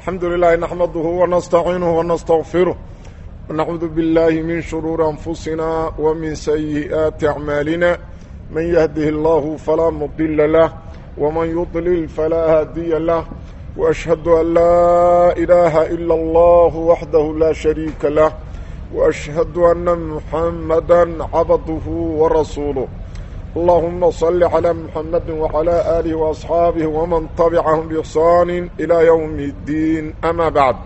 الحمد لله نحمده ونستعينه ونستغفره ونعوذ بالله من شرور أنفسنا ومن سيئات أعمالنا من يهده الله فلا مضل له ومن يضلل فلا هادي له وأشهد أن لا إله إلا الله وحده لا شريك له وأشهد أن محمدا عبده ورسوله اللهم صل على محمد وعلى آله وأصحابه ومن تبعهم بإحسان إلى يوم الدين أما بعد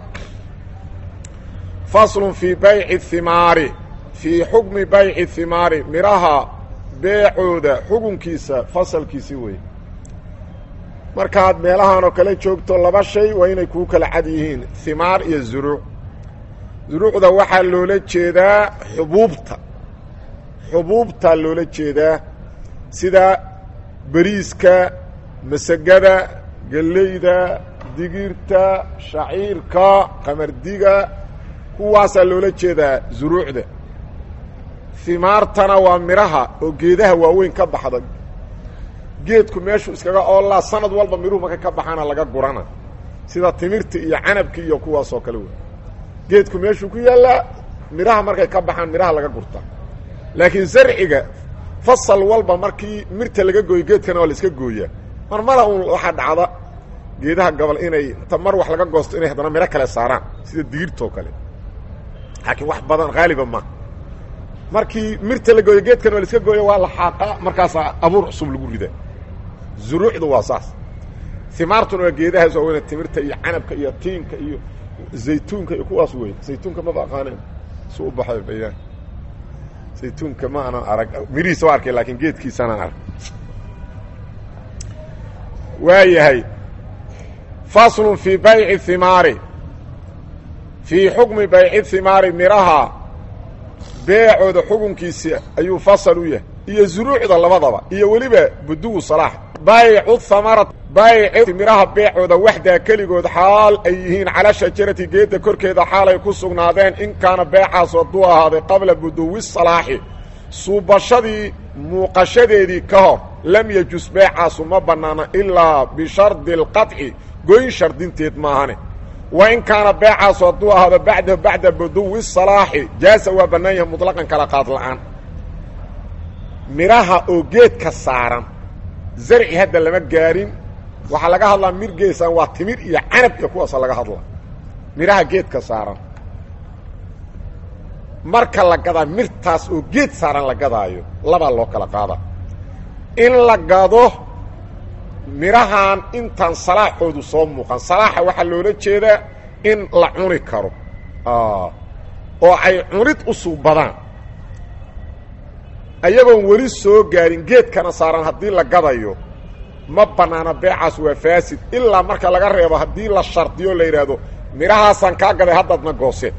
فصل في بيع الثمار في حكم بيع الثمار مراها beecooda xukunkiisa fasalkiisi wey markaad meelahan oo kale joogto laba shay waa inay kuu kala cad yihiin himaar iyo zuruuc zuruucda waxaa loola jeedaa xubuubta xubuubtaa loola jeedaa sida beriiska masagada gellayda digirta shaciirka qamardiga kuwaasaa loola jeedaa zuruucda himaartana waa midhaha oo geedaha waaweyn ka baxda geedku meeshuu iskaga oollaa sanad walba midhuhu markay ka baxaana laga gurana sida timirta iyo canabka iyo kuwaasoo kale wey geedku meeshuu ku yaallaa midhaha markay ka baxaan midhaha laga gurtaa laakiin zarciga fasal walba markii mirta laga gooyo geedkana waa la iska gooyaa mar mara uun waxaa dhacda geedaha gobol inay inta mar wax laga goosto inay haddana midho kale saaraan sida digirtoo kale laakiin wax badan haaliba ma markii mirta la gooyo geedkan waa la iska gooyo waa la xaaqaa markaasaa abuur cusub lagu ridaa zuruucdu waa saas himaartuna waa geedahaas waa weyna timirta iyo canabka iyo tiinka iyo zaytuunka iyo kuwaas wey zaytuunka maba aqaaneen su u baxay bayaan zaytuunka ma aanan arag mirihiisa waa arkay laakiin geedkiisaanaan arag waa yahay faslun fii bayci himaari fii xukmi bayci himaari miraha beecooda xukunkiisa ayuu fasal u yahay iyo zuruucda labadaba iyo weliba budugu salaax baycu hamara bayci midhaha beecooda waxdaa keligood xaal ay yihiin calaa shajarati geedda korkeeda xaal ay ku sugnaadeen in kaana beecaas hadduu ahaaday qabla buduwi salaaxi suubashadii muuqashadeedii ka hor lam yajus beecaasu ma bannaana ilaa bishardi alqaطci goyn shardinteed maahane wain kaana beecaasu hadduu ahaado bacdahu bacda buduwi salaaxi jaasa waa bannaan yahay muطlaqan kala qaad la'aan midhaha oo geedka saaran zarci hadda lama gaarin waxaa laga hadlaa mir geesaan waa timir iyo canab iyo kuwaasa laga hadlaa midhaha geedka saaran marka la gadaa mirtaas oo geed saaran la gadaayo labaa loo kala qaada in la gado midhahan intaan salaaxoodu soo muuqan salaaxa waxaa loola jeedaa in la cuni karo oo ay cunid u suubadaan ayagoon weli soo gaarin geedkana saaran haddii la gadayo ma bannaana beecaas waa faasid ilaa marka laga reebo haddii la shardiyo la yidhaahdo midhahaasaan kaa gaday haddaadna gooseen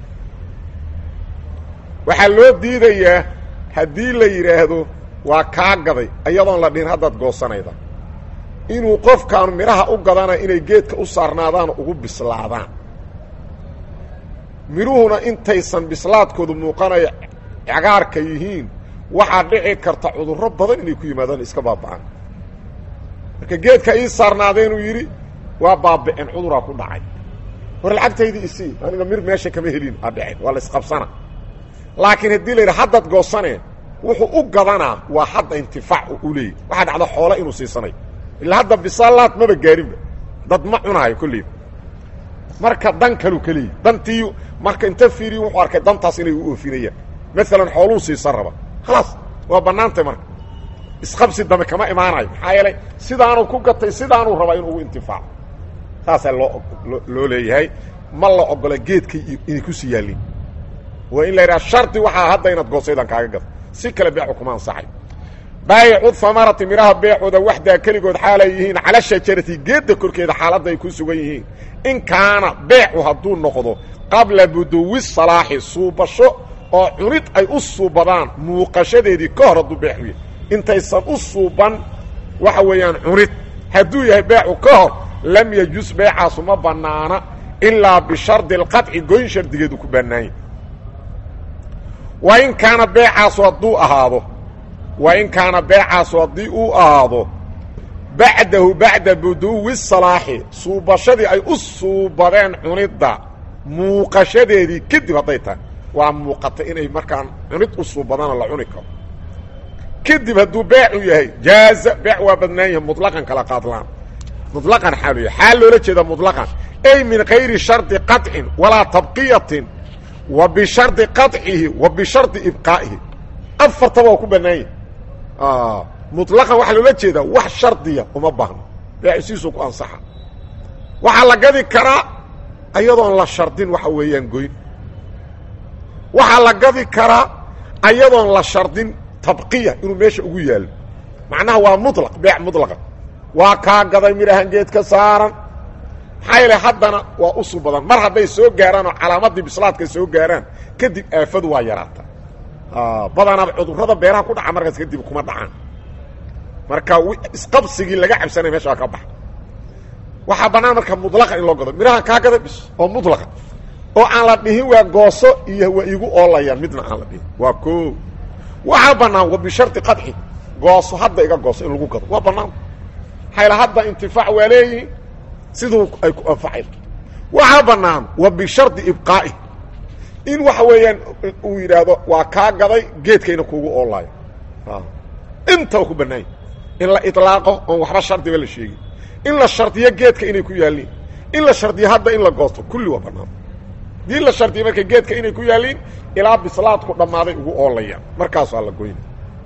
waxaa loo diidayaa haddii la yidhaahdo waa kaa gaday iyadoon la dhihin haddaad goosanayda inuu qofkaanu midhaha u gadana inay geedka u saarnaadaan ugu bislaadaan midhuhuna intaysan bislaadkoodu muuqanaya cagaarka yihiin waxaa dhici karta cudurro badan inay ku yimaadaan iska baaba'an marka geedka ii saarnaadeenuu yidhi waa baaba'een cuduraa ku dhacay war lacagtaydii isii aniga mir meesha kama helin aa dhaceen waa la isqabsana laakiin haddii la yidhi haddaad goosaneen wuxuu u gadanaa waa hadda intifaac u leeyahy waxaa dhacda xoolo inuu siisanayo ilaa hadda bisaalaad maba gaarinba dad ma cunaayo kolleyba marka dan kaluu ka leeyahy dantii marka inta fiiriyo wuxuu arkay dantaas inay u oofinayaan maalan xooluu siisan raba khalaas waa bannaantay marka isqabsi dambe kama imaanayo maxaa yeelay sidaanuu ku gatay sidaanuu rabaa inuu ugu intifaaco saasaa loo loo leeyahay ma la ogola geedkay inay ku sii yaallin waa in la yidhaha shardi waxaa hadda inaad goosaydan kaaga gado si kale beecu kuma ansaxay baayicu hamarati midhaha beecooda waxdaa keligood xaalay yihiin cala shajarati geedda korkeeda xaaladda ay ku sugan yihiin in kaana beecu hadduu noqdo qabla buduwi salaaxi suubasho oo cunid ay u suubadaan muuqashadeedii ka hor hadduu beecu yahay intaysan u suuban waxa weeyaan cunid hadduu yahay beecu ka hor lam yajus beecaasu ma bannaana ilaa bishardi alqaطci goyn shardigeedu ku bannaanya wa in kaana beecaasu hadduu ahaado wa in kaana beecaasu haddii uu ahaado bacdahu bacda buduwi salaaxi suubashadii ay u suubadeen cunidda muuqashadeedii kadib hadday tahay waa muuqata inay markaan cunid u suubadana la cuni karo kadib hadduu beecu yahay jaaza beec waa badnaan yahay muطlaqan kala qaadlaan muطlaqan xaalu yahay xaal loola jeeda muطlaqan ay min kayri shardi qaطcin walaa tabqiyatin wa bishardi qaطcihi wa bishardi ibqaa'ihi afartaba waa ku bannaan yahay muطlaqan waxaa loola jeedaa wax shardiya uma baahno beecisiisuu ku ansaxa waxaa la gadi karaa ayadoon la shardin waxa weeyaan goyn waxaa la gadi karaa ayadoon la shardin tabqiya inuu meesha ugu yaalo macnaha waa mulaq beec mulaqa waa kaa gaday midhahan geed ka saaran maxaa yeele haddana waa usu badan mar hadday soo gaaraan oo calaamadii bislaadka soo gaaraan kadib aafadu waa yaraata badanaaba cudurrada beeraha ku dhaca markaas kadib kuma dhacaan marka isqabsigii laga cabsanaya meesha waa ka baxa waxaa bannaan marka mulaqa in loo gado midhahan kaa gada bis oo mulaqa oo aan la dhihin waa gooso iyo waa igu oolayaan midna aan la dhihin waa ko waxaa bannaan wa bishardi qadxi gooso hadda iga gooso in lagu gado waa bannaan hayla hadda intifaac waa leeyihin siduu ay ku anfacay waxaa bannaan wa bishardi ibqaa'i in waxa weeyaan uu yidhaahdo waa kaa gaday geedkayna kuugu oolaayo intaba ku bannaanya in la ilaaqo oon waxba shardiba la sheegin in la shardiyo geedka inay ku yaalliin in la shardiyo hadda in la goosto kulli waa bannaan dii la shardiyo marka geedka inay ku yaalliin ilaa bislaadku dhammaaday ugu oolayaan markaasaa la goyna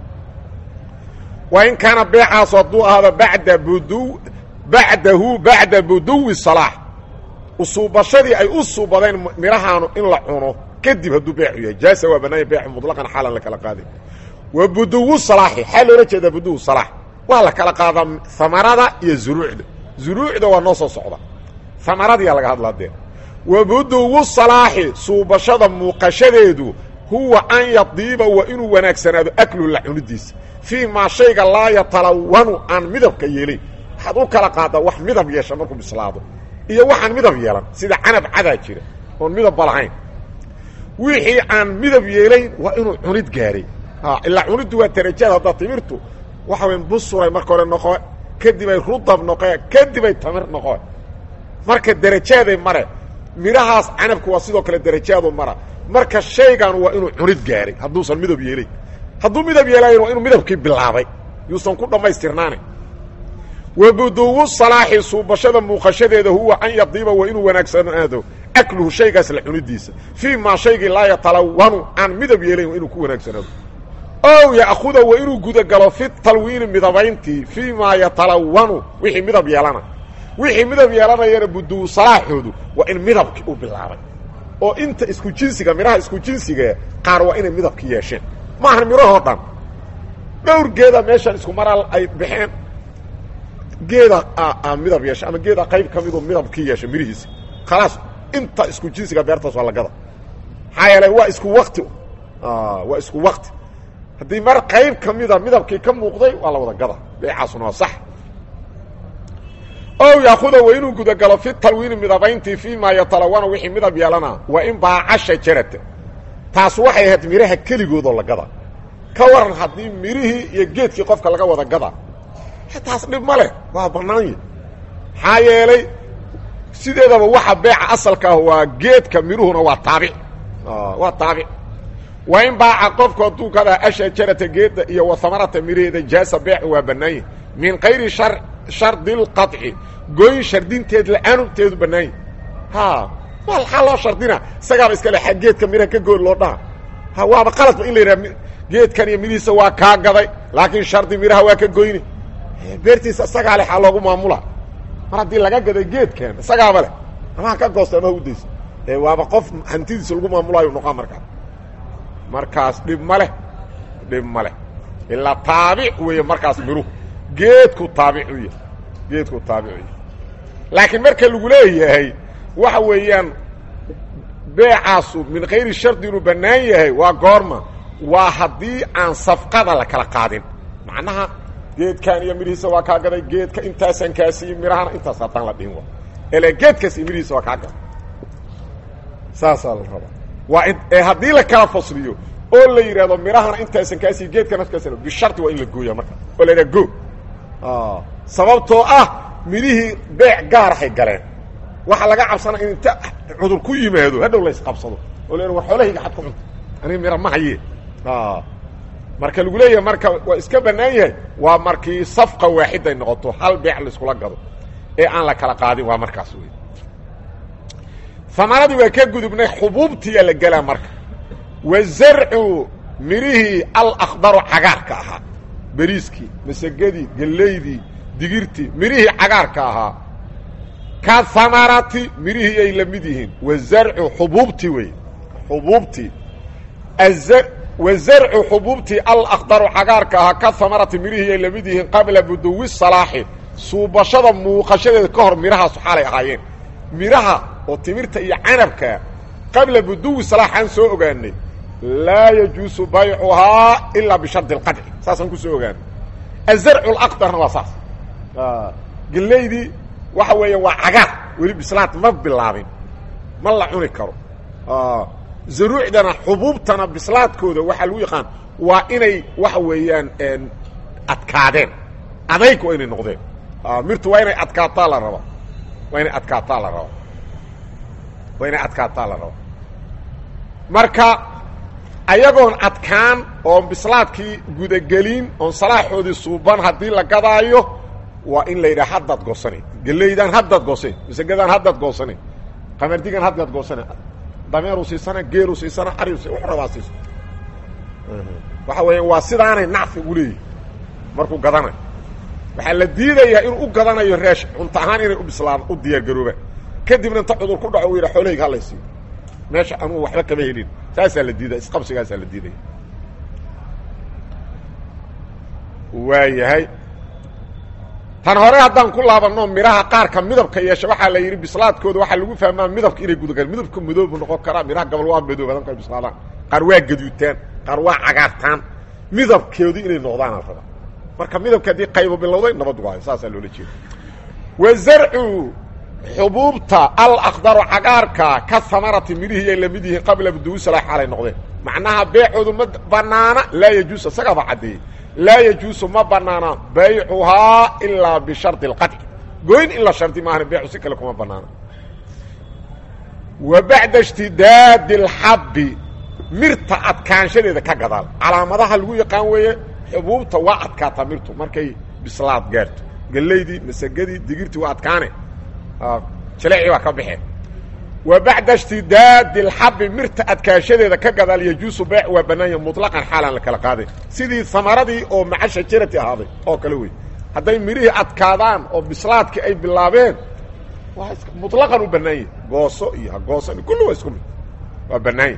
wa in kaana beecaasu hadduu ahaado bada budu bacdahu bacda buduwi salaax usuubashadii ay u suubadeen midhahaanu in la cuno kadib hadduu beecu yahay jaasa waa bannaanya beecu muطlaqan xaalan la kala qaadin wa buduwu salaaxi xaa loola jeedaa buduwu salaax waa la kala qaadaa hamarada iyo zuruucda zuruucda waa noo soo socda hamaradiyaa laga hadlaa dee wa buduwu salaaxi suubashada muuqashadeedu huwa an yadiiba waa inuu wanaagsanaado aklu la cunidiisa fii maa shayga laa yatalawanu aan midabka yeelayn waxaad u kala qaadaa wax midab yeesha markuu bislaado iyo waxaan midab yeelan sida canab cadaa jira oon midabba lahayn wixii aan midab yeelayn waa inuu cunid gaaray ilaa cuniddu waa darajada hadda timirtu waxa weyn busuray marka hore noqo kadib ay rudab noqe kadib ay tamir noqo marka derajaaday mare midhahaas canabku waa sidoo kale derajaadu mara marka shaygan waa inuu cunid gaaray hadduusan midab yeelayn hadduu midab yeelayn waa inuu midabkii bilaabay yuusan ku dhammaystirnaane wa buduwu salaaxi suubashada muuqashadeeda huwa an yadiiba waa inuu wanaagsanaado akluhu shaygaas la cunidiisa fii maa shaygii laa yatalawanu aan midab yeelayn waa inuu ku wanaagsanaado ow ya'khuda waa inuu gudagalo fi talwiini midabayntii fii maa yatalawanu wixii midab yeelana wixii midab yeelanayana buduwu salaaxoodu waa in midabkii uu bilaabay oo inta isku jinsiga midhaha isku jinsiga qaar waa inay midabki yeesheen ma ahan midhahoo dhan dhowr geeda meeshan isku maraa ay baxeen geeda a midab yeesha ama geeda qayb ka miduu midabkii yeesha midhihiisa khalaas inta isku jinsiga beertaas waa lagada maxaa yeele waa isku wakti waa isku wakti haddii mar qayb ka mida midabkii ka muuqday waa la wada gada beecaasuna waa sax ow yaakuda waa inuu gudagalo fi talwiini midabayntii fii maa yatalawana wixii midab yeelana waa in baaca shajarata taas waxay ahayd midhaha keligoodoo la gada ka waran haddii midhihii iyo geedkii qofka laga wada gada taas dhib ma leh waa bannaanya maxaa yeelay sideedaba waxa beeca asalka ah waa geedka midhuhuna waa taabic waa taabic waa in baaca qofku hadduu gadaa ashajarata geedda iyo wa hamarata midhaheeda jaasa beecu waa bannaanya min kayri shar shardi lqaطci goyn shardinteed la-aanteedu bannaanya ha waa maxaa loo shardina isagaaba iska le a geedka midhaha ka goon loo dhaha ha waaba qaladba in la yidhaha geedkan iyo midhiisa waa kaa gaday laakiin shardi midhaha waa ka goyne beertiisa isagaa leh aa loogu maamula mar haddii laga gaday geedkan isagaaba leh amaha ka goosta amaha udaysa ee waaba qof hantidiisa lagu maamulaayo noqaa markaas markaas dhib ma leh dhib ma leh ilaa taabic weeye markaas miruhu geedku taabic u yahay geedku taabic u yahay laakiin marka lagu leeyahay waxa weeyaan beecaasu min kayri shardi inuu bannaan yahay waa goorma waa haddii aan safqada la kala qaadin macnaha geedkan iyo midhihiisa waa kaa gaday geedka intaasaan kaasiiye midhahana intaas haddaan la dhihin wa ele geedkaas iyo midhihiisa waa kaa gaday saasaa la rabaa waa ee haddii la kala fasliyo oo la yidhahdo midhahana intaasan kaasiiye geedkana kaas bishardi waa in la gooya marka oo la yidhaha go sababtoo ah midhihii beec gaarahay galeen waxaa laga cabsanaa in inta cudur ku yimaado hadhow la isqabsado oo la war xoolahayga xad ku cunta aniga mira ma haye marka lagu leeyahay marka waa iska bannaan yahay waa markii safqa waaxiday noqoto hal beec laiskula gado ee aan la kala qaadin waa markaas wey amaradii waa ka gudubnay xubuubtiyaa la gelaa marka wa zarcu midhihii alakdaru cagaarka ahaa beriiskii masagadii gellaydii digirtii midhihii cagaarka ahaa ka hamarati midhihii ay la mid yihiin wa zarcu xubuubtii wey xubuubtii wa zarcu xubuubtii alakdaru cagaarka ahaa ka hamarati midhihii ay la mid yihiin qabla buduwi salaaxi suubashada muuqashadeeda ka hor midhahaasu xaalay ahaayeen midhaha oo timirta iyo canabka qabla buduwi salaaxaan soo ogaanay laa yajuusu baycuhaa ilaa bishardi اlqadci saasaan ku soo ogaanay azarcu اlaqdarna waa saas gelaydii waxa weeya waa cagaar weli bislaad ma bilaabin ma la cuni karo zaruucdana xubuubtana bislaadkooda waxaa lagu yaqaan waa inay waxa weeyaan adkaadeen adayg waa inay noqdeen mirtu waa inay adkaataa la raba waa inay adkaataa la raba waa inay adkaataa la raba marka ayagoon adkaan oon bislaadkii gudagelin oon salaaxoodii suuban haddii la gadaayo waa in la yidhaha haddaad goosane gelaydaan haddaad goosane masagadaan haddaad goosane qamardigan haddaad goosane dameeru siisana geelu siisana ariu si wuxu rabaa siiso waxa weeyaan waa sidaanay nacfi ugu leeyihi markuu gadanayo waxaa la diidayaa inuu u gadanayo reesh cunto ahaan inay u bislaan u diyaargaroobaan kadibna inta cudur ku dhaco u yidha xoolahayga halaysiiyo meesha anugu waxba kama helin saasaa la diidaya isqabsigaasaa la diidaya waa yahay tan hore haddaan ku laabanno midhaha qaarka midabka yeesha waxaa la yidhi bislaadkooda waxaa lagu fahmaa midabka inay gudagaan midabka madoobu noqon karaa midhaha gabal waa madoobadan kay bislaadaan qaar waa gaduutaan qaar waa cagaartaan midabkeedu inay noqdaana raba marka midabka haddii qaybo bilowday nabad waayo saasaa loola jeeda wa zarcu xubuubta alakdaru cagaarka ka hamarati midhihii ay la mid yihiin qabla buduusala xaalay noqdeen macnaha beecoodu ma banaana laa yajuus isagaaba caddeeyey laa yajuusu ma banaana baycuhaa ilaa bishardi اlqadci goyn in la shardi maahan beecu si kale kuma banaana wa bacda ishtidaadi اlxabbi mirta adkaanshadeeda ka gadaal calaamadaha lagu yaqaan weeye xubuubta waa adkaataa mirtu markay bislaad gaarto gelaydii masagadii digirtii waa adkaane jaleecii waa ka baxeen wa bacda ishtidaadi اlxabi mirta adkaashadeeda ka gadaal yajuusu beec waa banaanya muطlaqan xaalaan la kala qaaday sidii hamaradii oo maca shajarati ahaaday oo kale wey hadday midhihii adkaadaan oo bislaadkii ay bilaabeen waa muطlaqan u banaanya gooso iyo ha goosan kulli waa isku mid waa banaanya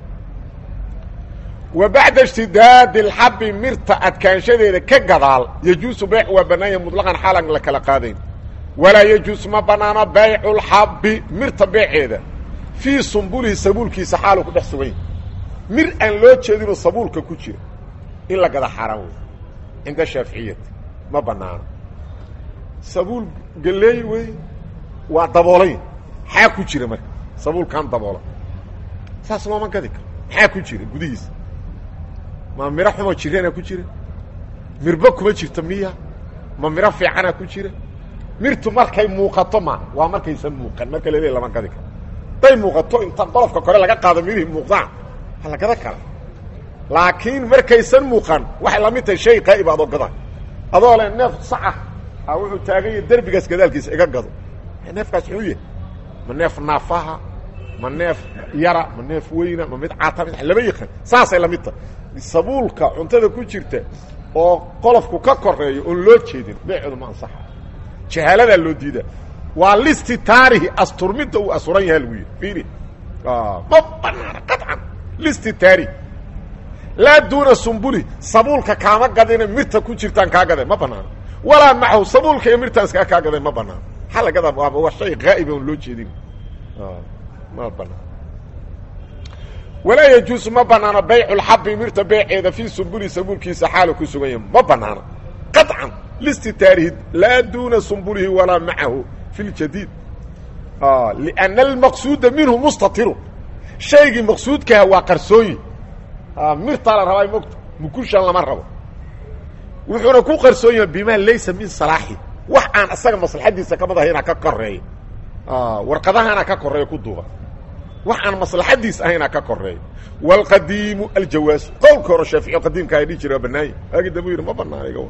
wa bacda ishtidaadi اlxabi mirta adkaanshadeeda ka gadaal yajuusu beec waa banaanya muطlaqan xaalaan la kala qaadayn walaa yajuus ma banaano baycu lxabbi mirta beeceeda fii sumbulihi sabuulkiisa xaalu ku dhex sugan yahy mir aan loo jeedinoo sabuulka ku jira in la gada xaaraan wey cinda shaaficiyati ma banaano sabuul galeey wey waa daboolay maxaa ku jira marka sabuulkan daboola saas looma gadi karo maxaa ku jira gudihiisa ma miro xumoo jirana ku jira mirba kuma jirto miya ma miro fiicana ku jira mirtu markay muuqato ma waa markaysan muuqan marka laleeya lama gadi karo hadday muuqato inta qolofka kore laga qaado mirihii muuqdaan waa la gada kara laakiin markaysan muuqan waxay la mid tahay shay qaa'ib adoo gada adoo le neef saca a wuxuu taagan yahay derbigaas gadaalkiisa iga gado neefkaas xuu yahay ma neef naafaha ma neef yara ma neef weyna ma mid cata mid lama yaqaan saasay la mid tahay sabuulka cuntada ku jirta oo qolofku ka koreeyo oon loo jeedin beecooda ma ansaxa jahaaladaa loo diida waa listi taarihi asturmidda uu asuran yaha lagu yidhi fiiri ma banaana qaطcan listi taarih laa duuna sumbuli sabuulka kaama gadina mirta ku jirtaan kaa gadeen ma banaano walaa macahu sabuulka iyo mirtaan iskaa kaa gadeen ma banaano maxaa la gadaa waaba waa shay haa'iba on loo jeedin ma banaan walaa yajuusu ma banaano baycu lxabi mirta beeceeda fii sumbuli sabuulkiisa xaalu ku sugan yahay ma banaano qaطcan listi taarihid laa duuna sumbulihi walaa macahu fi ljadiid lianna almaqsuuda minhu mustatiru shaygii maqsuudkaha waa qarsooyi mirtaa la rabaa mogta mukushan lama rabo wuxuuna ku qarsoon yahay bima laysa min salaaxi wax aan isaga maslaxadiisa kamid ahayna ka koreeya warqadahana ka koreeya ku duuba wax aan maslaxadiis ahayna ka koreeya wاlqadiimu aljawaasu qowlka hore shaafici qadiimka ay dhihi jira waa banaanya waagi dambu yidhi ma banaana iga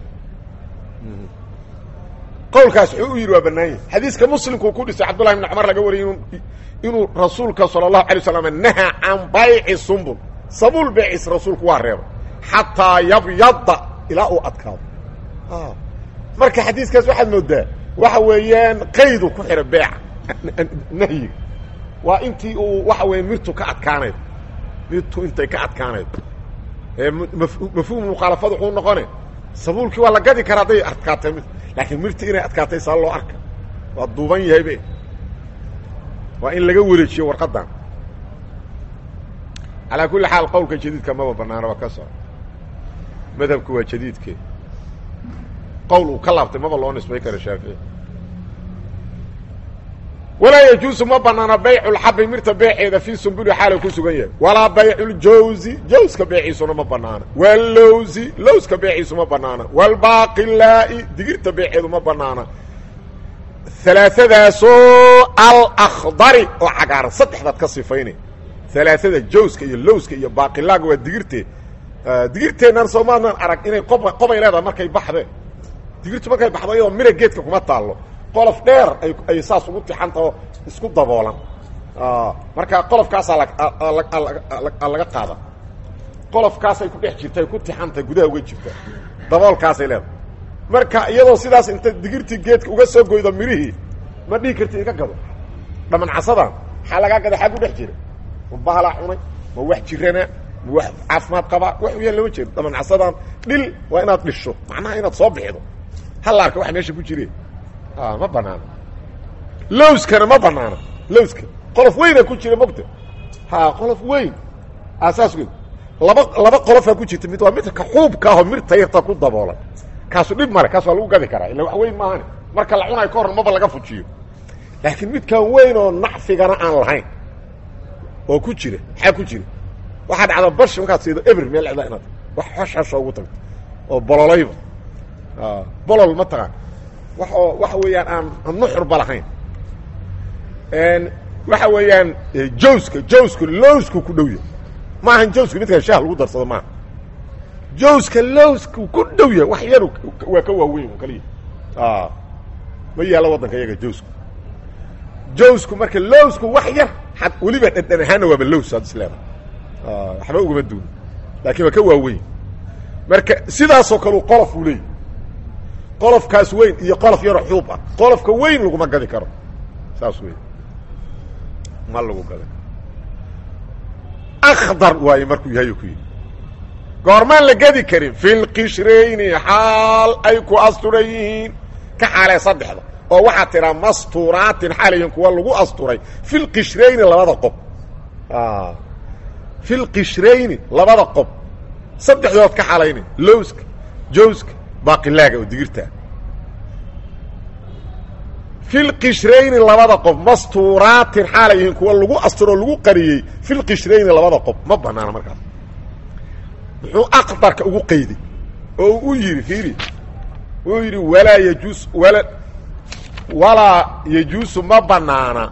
qowlkaas wuxuu u yidhi waa banaanya xadiiska muslimkuu ku dhisay cabdullahi bn cumar laga wariyay inuu rasuulka salى الlahu alay waslam nahaa can bayci sumbul sabuul beecis rasuulku waa reebay xataa yabyada ilaa uu adkaado marka xadiiskaas waxaad moodaa waxa weeyaan qaydu ku xidha beeca nahyiga waa intii uu waxa weya mirtu ka adkaanayd mirtu intay ka adkaanayd mafhuum mukhaalafadu wuxuu noqone sabuulkii waa la gadi karaa hadday adkaatay laakiin mirti inay adkaatay saa loo arka waa duuban yahaybe waa in laga wareejiyo warqadan calaa kulli xaal qowlka jadiidka maba banaana waa ka soco madhabku waa jadiidke qowl uu ka laabtay maba loo nisbay karo shaafici walaa yajuusu ma banaana baycu lxabi mirta beeceeda fii sumbuli xaala ku sugan yahay walaa baycu ljawzi jawska beeciisuna ma banaana wallowsi lowska beeciisu ma banaana wlbaaqilaa'i digirta beeceedu ma banaana alaaadaasoo alakdari oo cagaaran saddexdaad ka sifaynay alaaada jawska iyo lowska iyo baaqilaaga waa digirte digirteennan soomaanan arag inay qob qobay leedahay markay baxdeen digirtu markay baxdo iyadoo mira geedka kuma taallo qolof dheer ay ay saas ugu tixantao isku daboolan marka qolofkaasaa laga qaada qolofkaasay ku dhex jirta ay ku tixantay gudaha uga jirta daboolkaasay leedahay marka iyadoo sidaas inta digirtii geedka uga soo goydo mirihii ma dhihi karti iga gado dhamancasadan maxaa lagaa gada xaag u dhex jira ma bahalaa cunay ma wax jirana ma wax caafimaad qabaa wax u yaan lama jeedo dhamancasadan dhil waa inaad dhisho macnaha inaad soo bixido halla arka wax meesha ku jire ma banaana lowskana ma banaana lowska qolof weyna ku jira mogta ha qolof weyn saas wey laba laba qolofaa ku jirta mid waa midka xuubka ahoo mirta yarta ku daboolan kaasu dhib male kaas waa lagu gadi karaa illa wax weyn maahane marka la cunayo ka horran maba laga fujiyo laakiin midkaan weyn oo nacfigana aan lahayn oo ku jira maxaa ku jira waxaa dhacda bash markaad siido eber meel cida inaad wax hoshasho ugu tagto oo bololayba bolol ma taqaan wax oo waxa weeyaan aan aan nuxurba lahayn waxa weeyaan jawska jawsku lowsku ku dhow yahay maahan jawsku midkaan shaah lagu darsado maaha jawska lowsku ku dhow yahay wax yar waa ka waaweyn kaliya ma yaalo waddanka iyaga jawsku jawsku marka lowsku wax yar ad weliba dhadhan ahaana waaba lows ad isleeda waxba ugama duuni laakiin waa ka waaweyn marka sidaasoo kaleu qolof uu leeyay qolofkaas weyn iyo qolof yaroo xuub ah qolofka weyn laguma gadi karo saas wey ma lagu gadi akdar waaye markuu yahay ku yidhi goormaan la gedi karin fi lqishrayni xaal ay ku asturan yihiin ka xaalee saddexda oo waxaa tiraa masturaatin xaalayihin kuwa lagu asturay fi lqishrayni labada qob fi lqishrayni labada qob saddexdood ka xalayna lowska jawska baaqilaaga oo digirtaa fi lqishrayni labada qob mastuuraatin xaalay yihiin kuwa lagu asturoo lagu qariyey fi lqishrayni labada qob ma banaana markaas muxuu aqdarka ugu qayday oo u yidhi fiiri uu yidhi walaa yajuus wala walaa yajuusu ma banaana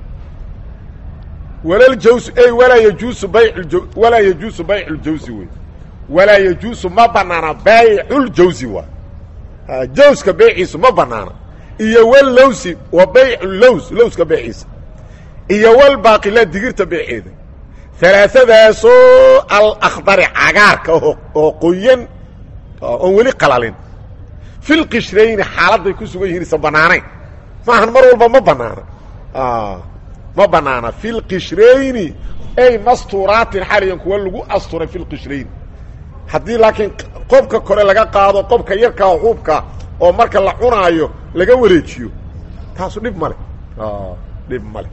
walaljawsu ey walaa yajuusu bayc walaa yajuusu baycu ljawsi wey walaa yajuusu ma banaana bayculjawsi waa jawska beyciisu ma banaana iyo wallowsi wa baycu lows lowska beyciisa iyo walbaaqila digirta beyceeda alaaadaasoo alakdari cagaarka oo qoyan oon weli qalalin fi lqishrayni xaaladday ku sugan yihiin isan banaanayn maahan mar walba ma banaana ma banaana fi lqishrayni ay masturaatin xaliyan kuwa lagu asturay fi lqishrayni haddii laakiin qobka kore laga qaado qobka yarkaa xuubka oo marka la cunaayo laga wareejiyo taasu dhib male dhib male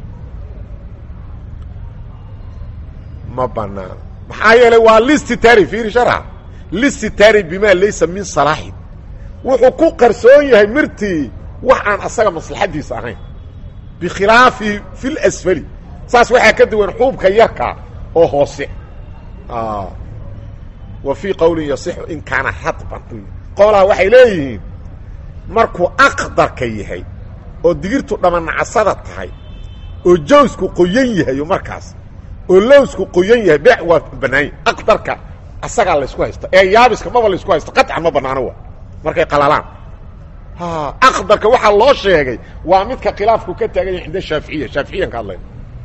ma banaana maxaa yeelay waa listitari fiiri sharxa listitari bima laysa min salaaxin wuxuu ku qarsoon yahay mirtii wax aan asaga maslaxadiisa ahayn bikhilaafi fi lasfali saas waxaa ka duwan xuubka yarkaa oo hoose wa fii qowlin yasixu in kaana radban qolaha waxay leeyihiin markuu aqdarka yahay oo digirtu dhamanacasada tahay oo jawsku qoyan yahay markaas oo lowsku qoyan yahay beec waa bannaanya aqdarka asagaa laysku haysta ee yaabiska maba laysku haysto qaطcan ma banaano wa markay qalalaan aqdarka waxaa loo sheegay waa midka khilaafku ka taagan yahay cinda shaaficiya shaaficiyan ka hadlayna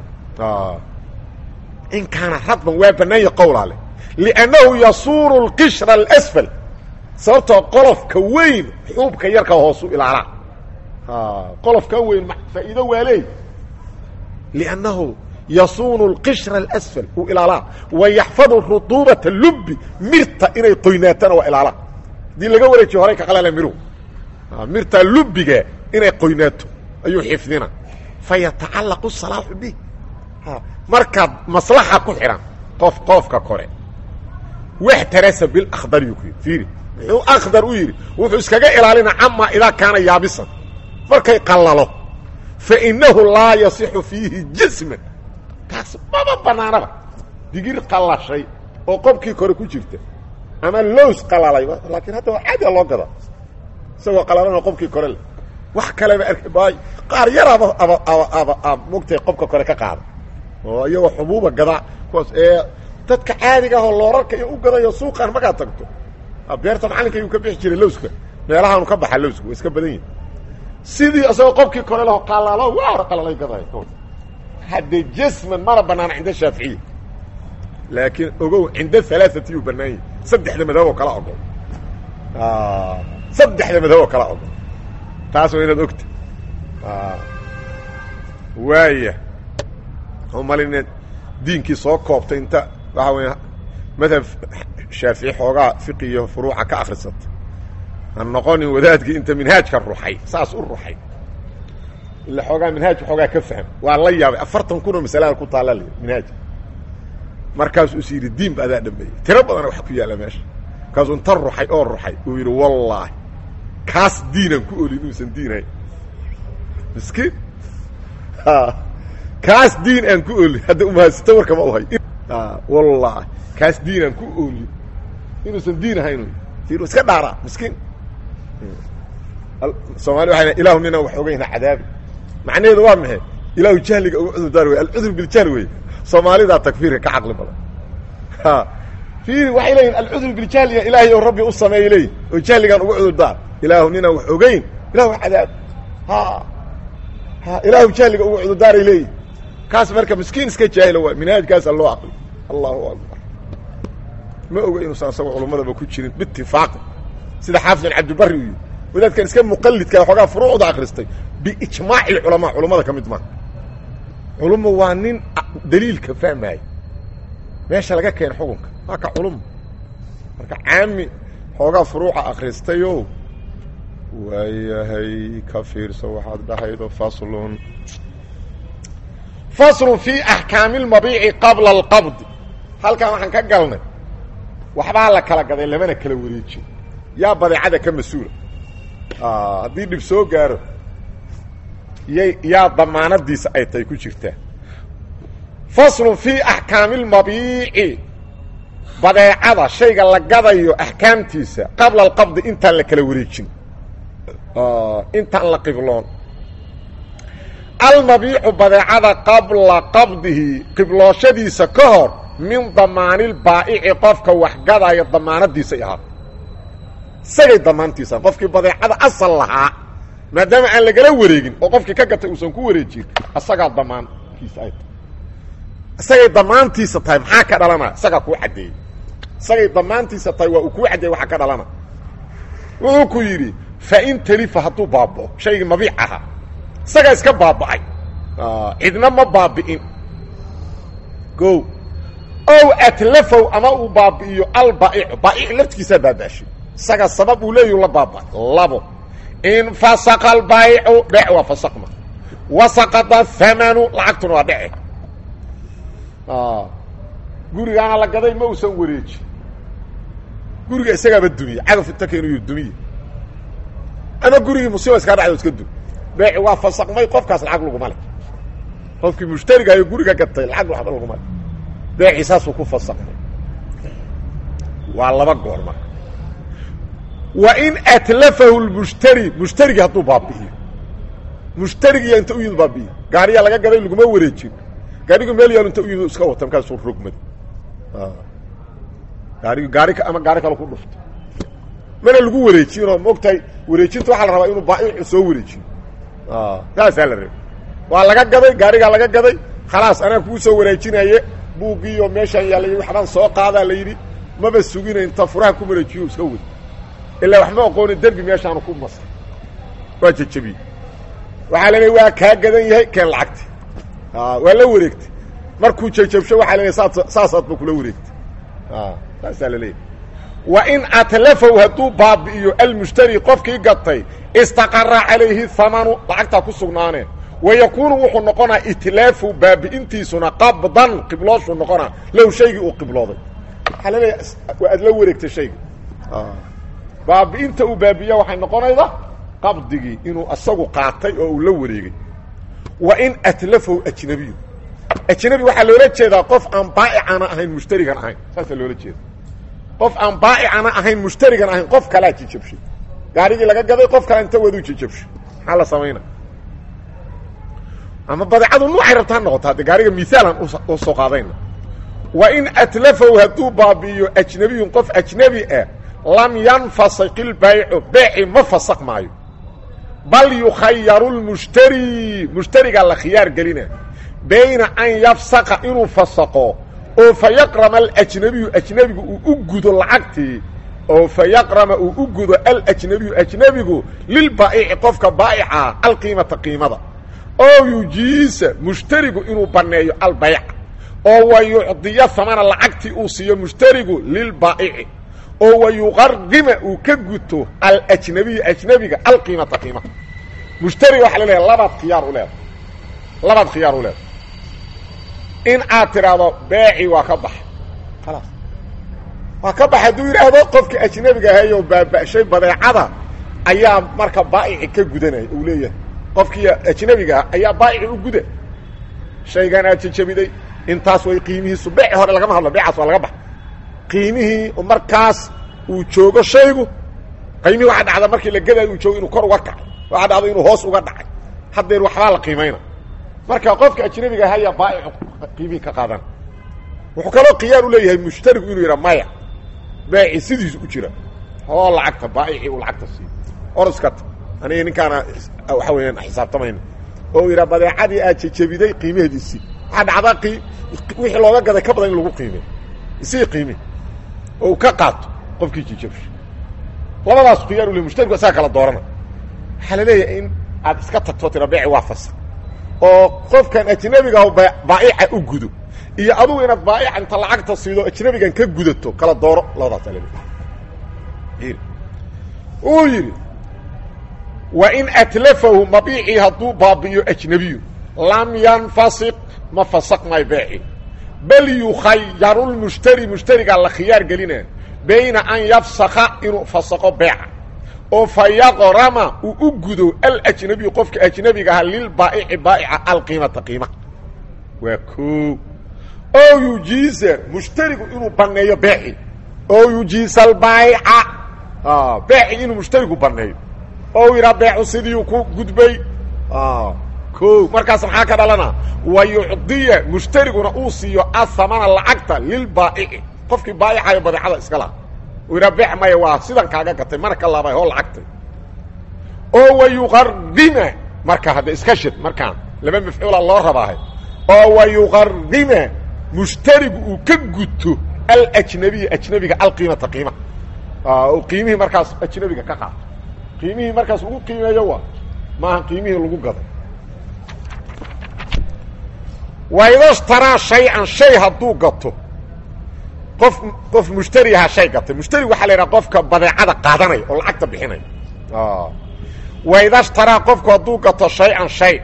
in kaana radban waa bannaanya qowlaale liannahu yasuuru اlqishra اlasfal sababtoo qolofka weyn xuubka yarka hoosu ilaalaa qolofka weyn faa'iido waa leey liannahu yasuunu اlqishra اlasfal uu ilaalaa wa yaxfadu ruduubata lubi mirta inay qoynaatana waa ilaalaa haddii laga wareejiyo horay ka qalala miruhu mirtaa lubiga inay qoynaato ayuu xifdina fayatacallaqu salaaxu bih markaad maslaxa ku xidhan qof qoofka kore waxtarasa bilakhdar yuu ku yidhi fiiri muxuu akhdar u yidhi wuxuu iskaga ilaalina camaa idaa kaana yaabisan markay qallalo fa innahu laa yasixu fiihi jisman kaas maba bannaanaba digir qallashay oo qobkii kore ku jirta ama lows qalalay laakiin hadda waa caadiga loo gada isagoo qalalana qobkii kore le wax kaleba ark qaar yaraaba aba aba aba a mogtay qobka kore ka qaada oo iyagoo xubuuba gadaa kuwaas ee dadka caadiga ahoo loorarka iyo u gadayo suuqaan markaad tagto beerta macallinka ayuu ka bixi jiray lowska meelahaanu ka baxa lowsku waa iska badan yihin sidii isagoo qobkii kore laho qalalo waa hor qalalay gaday hadde jasman mana banaana cinda shaaficiya laakiin ogow cinda alaaati yuu banaan yahi saddexda madhab oo kala ogol saddexda madhab oo kala ogol taas waa inaad ogta waaya umalin diinkii soo koobtay inta waxaa weya madhab shaafici xoogaa fiqi iyo furuuca ka akrisata ha noqonin wadaadkii inta minhaajka ruxay saas u ruxay ila xoogaa minhaajka xoogaa ka fahm waa la yaabay afartan kunoo masalada ku taalla l minhaajka markaasuu is yidhi diin ba adaa dhameeyey tiro badana wax ku yaalla meesha markaasuu inta ruxay oo ruxay uu yidhi wallaahi kaas diinaan ku olin inuusan diinhayn miskiin kaas diin aan ku olin hadda umahadsito warkama uhay wallaahi kaas diin aan ku olin inuusan diin ahayn i iska dhaaraa miskiin soomali waa ilahu nina wax ogeyna cadaabi macnaheedu waa maxay ilaahu jahliga uga cudurdaar wey alcudur biljahl wey soomaalidaa takfiirka ka caqli badan fiiri waxay leeyihin alcudur biljahliga ilaahay oo rabbi u sameeyay leeyihin oo jahligaan uga cudurdaar ilaahu ninaan wax ogeyn ilahu cadaab ha ha ilaahu jahliga uga cudurdaaray leeyihin kaas marka miskiin iska jaahila waay minhaajkaasa loo aqli allahu akbar ma oga inuusan asagoo culummadaba ku jirin biitifaaqi sida xaafid bin cabdibari u yidhi wadaadkan iska muqalidka xoogaa furuucda akristay biijmaaci culamaa culummada ka mid maaha culumma waa nin daliilka fahmaaya meesha laga keena xukunka waa ka culumma marka caami xoogaa furuuca akristayoo waayahay ka fiirso waxaad dhahaydo faslun faslun fii axkaami lmabiici qabla alqabdi halkan waxaan ka galnay waxbaa la kala gaday lamana kala wareejiyo yaa badeecada ka mas-uula haddii dhib soo gaaro yay yaa damaanadiisa ay tahay ku jirtaa faslun fii axkaami lmabiici badeecada shayga la gadayo axkaamtiisa qabla alqabdi intaan la kala wareejin intaan la qibloon almabiicu badeecada qabla qabdihi qiblooshadiisa ka hor min damaanilbaa'ici qofka wax gadaya damaanadiisay ahaa isagay damaantiisa qofkii badeecada asal lahaa maadaama aan lagala wareegin oo qofkii ka gatay uusan ku wareejin isagaa damaankiisa ay tahay isagay damaantiisa tahay maxaa ka dhalanaya isagaa kuu caddeeyey isagay damaantiisa tahay waa uu kuu caddeeyey waxaa ka dhalana wuxuu ku yidhi fain talifa hadduu baaba'o shaygii mabiic ahaa isagaa iska baaba'ay cidna ma baabi'in o ow atlafow ama uu baabi'iyo albaa'icu baa'ic laftigiisaa baaba'shay isaga sabab uu leeyahu la baaba'ay labo in fasaqa albaa'icu dhec waa fasaqma wasaqada hamanu lacagtuna waa dhece gurigaana la gaday ma uusan wareeji guriga isagaaba dumiye cagaf inta keenu yidhi dumiye ama gurigii musiiba iskaa dhacdo iska dum beeci waa fasaqmay qofkaas lacag laguma le qofkii mushtarigayo guriga gatay lacag waxba laguma le beeci saasuu ku fasaqmay waa laba goor marka wa in atlafahu lmushtari mushtarigii hadduu baabi'iyo mushtarigiiya inta u yimid baabi'iyo gaariyaa laga gaday laguma wareejin gaarigu meel yaalo inta u yimid iska wata markaasuu rogmada gaarigu gaari ama gaari kale ku dhufto mana lagu wareejinoo maogtahay wareejinta waxaa la rabaa inuu baaicu soo wareejiyo saasaa la rabay waa laga gaday gaarigaa laga gaday khalaas anaa kuu soo wareejinaye buuggiiyo meeshaan yaallay waxbaan soo qaadaa la yidhi maba sugina inta furaha ku wareejiyo iska wad ilaa wax ma oqooni derbi meeshaanu ku masay waa jejebiyey waxaa la leeya waa kaa gadan yahay keen lacagti waa la wareegtay markuu jejabsho waxaa la leeya saas saasaadba kula wareegtay saasaa la leeyahy wa in atlafaw hadduu baabi'iyo almushtari qofkii gatay istaqara calayhi hamanu lacagtaa ku sugnaanee wa yakuunu wuxuu noqonaa itlaafu baabi'intiisuna qabdan qiblooshuu noqonaa low shaygii uu qiblooday waxaa la leeyahay waa aad la wareegtay shayga baabi'inta uu baabi'iya waxay noqonayda qabdigii inuu asagu qaatay oo uu la wareegay wa in atlafahu ajnabiyu ajnabi waxaa loola jeedaa qof aan baa'icana ahayn mushtarigan ahayn saasaa loola jeeda qof aan baa'icana ahayn mushtarigan ahayn qof kalaa jijabshay gaarigii laga gaday qof kale inta waduu jijabshay maxaa la samayna ama badeecadu nuucay rabta ha noqoto haddee gaariga miaalan u soo qaadayna wa in atlafahu hadduu baabi'iyo ajnabiyun qof ajnebi ah lam yanfasik ilbaycu beeci ma fasaq maayo bal yukhayaru lmushtari mushtarigaa la khiyaar gelina bayna an yafsaqa inuu fasaqo oo fa yaqrama alajnabiyu ajnebigu uu u gudo lacagtii oo fa yaqrama uu u gudo alajnabiyu ajnebigu lilbaa'ici qofka baa'ica alqiimata qiimada oo yujiisa mushtarigu inuu banneeyo albayc oo wa yucdiya hamana lacagtii uu siiyo mushtarigu lilbaa'ici oo wa yuqarima uu ka guto alajnabiyu ajnebiga alqiimata qiimata mushtariga waxa la leehay labaad khiyaar u leedahay labaad khiyaar u leedahay in aad tidhaahdo beeci waa ka baxa khalaas waa ka bax hadduu yidhaahdo qofka ajnebiga ahayo baaba'shay badeecada ayaa marka baa'ici ka gudanaya uu leeyahay qofkii ajnebiga ah ayaa baa'ici u guda shaygan aad jajabiday intaas way qiimihiisu beeci hore lagama hadlo beecaas waa laga baxa qiimihii markaas uu joogo shaygu qiimihii waxaa dhacda markii la gadayo uu joogo inuu kor uga kacay waxaa dhacda inuu hoos uga dhacay haddeer waxbaa la qiimayna marka qofka ajnebiga ahayaa baa'icu qiimihii ka qaadan wuxuu kaloo khiyaar u leeyahay mushtarigu inuu yidhaa maya beeci sidiisu u jira oo lacagta baa'icii uu lacagta siiyo orskata aniga ninkaana waxa weeyaan xisaabtamayna oo yidhaa badeecadii aad jejebiday qiimaheediisii waxaa dhacdaa qii wixii looga gaday ka badan in lagu qiimey isii qiimi oo uu ka qaato qofkii jijabsha labadaas khiyaar u le mushtarigu isaga kala doorana waxaa la leeyahay in aad iska tagto tira beeci waa fasaq oo qofkan ajnebigaah baa'ica u gudo iyo adugu inaad baa'ica inta lacagta siido ajnebigan ka gudato kala dooro labadaas al uu yidhi wa in atlafahu mabiicii hadduu baabi'iyo ajnebiyu lam yanfasiq ma fasaq maayo beeci bal yukhayaru lmushtari mushtarigaa la khiyaar gelina bayna an yafsaka inuu fasaqo beeca oo fa yaqrama uu u gudo alajnabiyu qofka ajnebiga aha lilbaa'ici baa'ica alqiimata qiima waa koo oo yujiisa mushtarigu inuu banneeyo beeci oo yujiisa albaa'ica beeci inuu mushtarigu banneeyo oo yidhaa beecu sidiiu ku gudbay ko markaas maxaa ka dhalana wa yucdiya mushtariguna uu siiyo ahamana lacagta lilbaa'ici qofkii baa'icayo badeecada iska laha uu yidhaa beec maya waa sidan kaaga gatay mana ka laabay hoo lacagtay oo wa yuqarima marka hadda iska shid markaan laba mafcuula loo rabaahay oo wa yuqarima mushtarigu uu ka guto alajnabiya ajnabiga alqiimata qiima oo qiimihii markaas ajnabiga ka qaato qiimihii markaas lagu qiimeeyo waa maaha qiimihii lagu gaday waidashtaraa shay-an shay hadduu gato qof qof mushtari ahaa shay gatay mushtari waxaa la yidhaha qofka badeecada qaadanaya oo lacagta bixinaya waidashtaraa qofku hadduu gato shay-an shay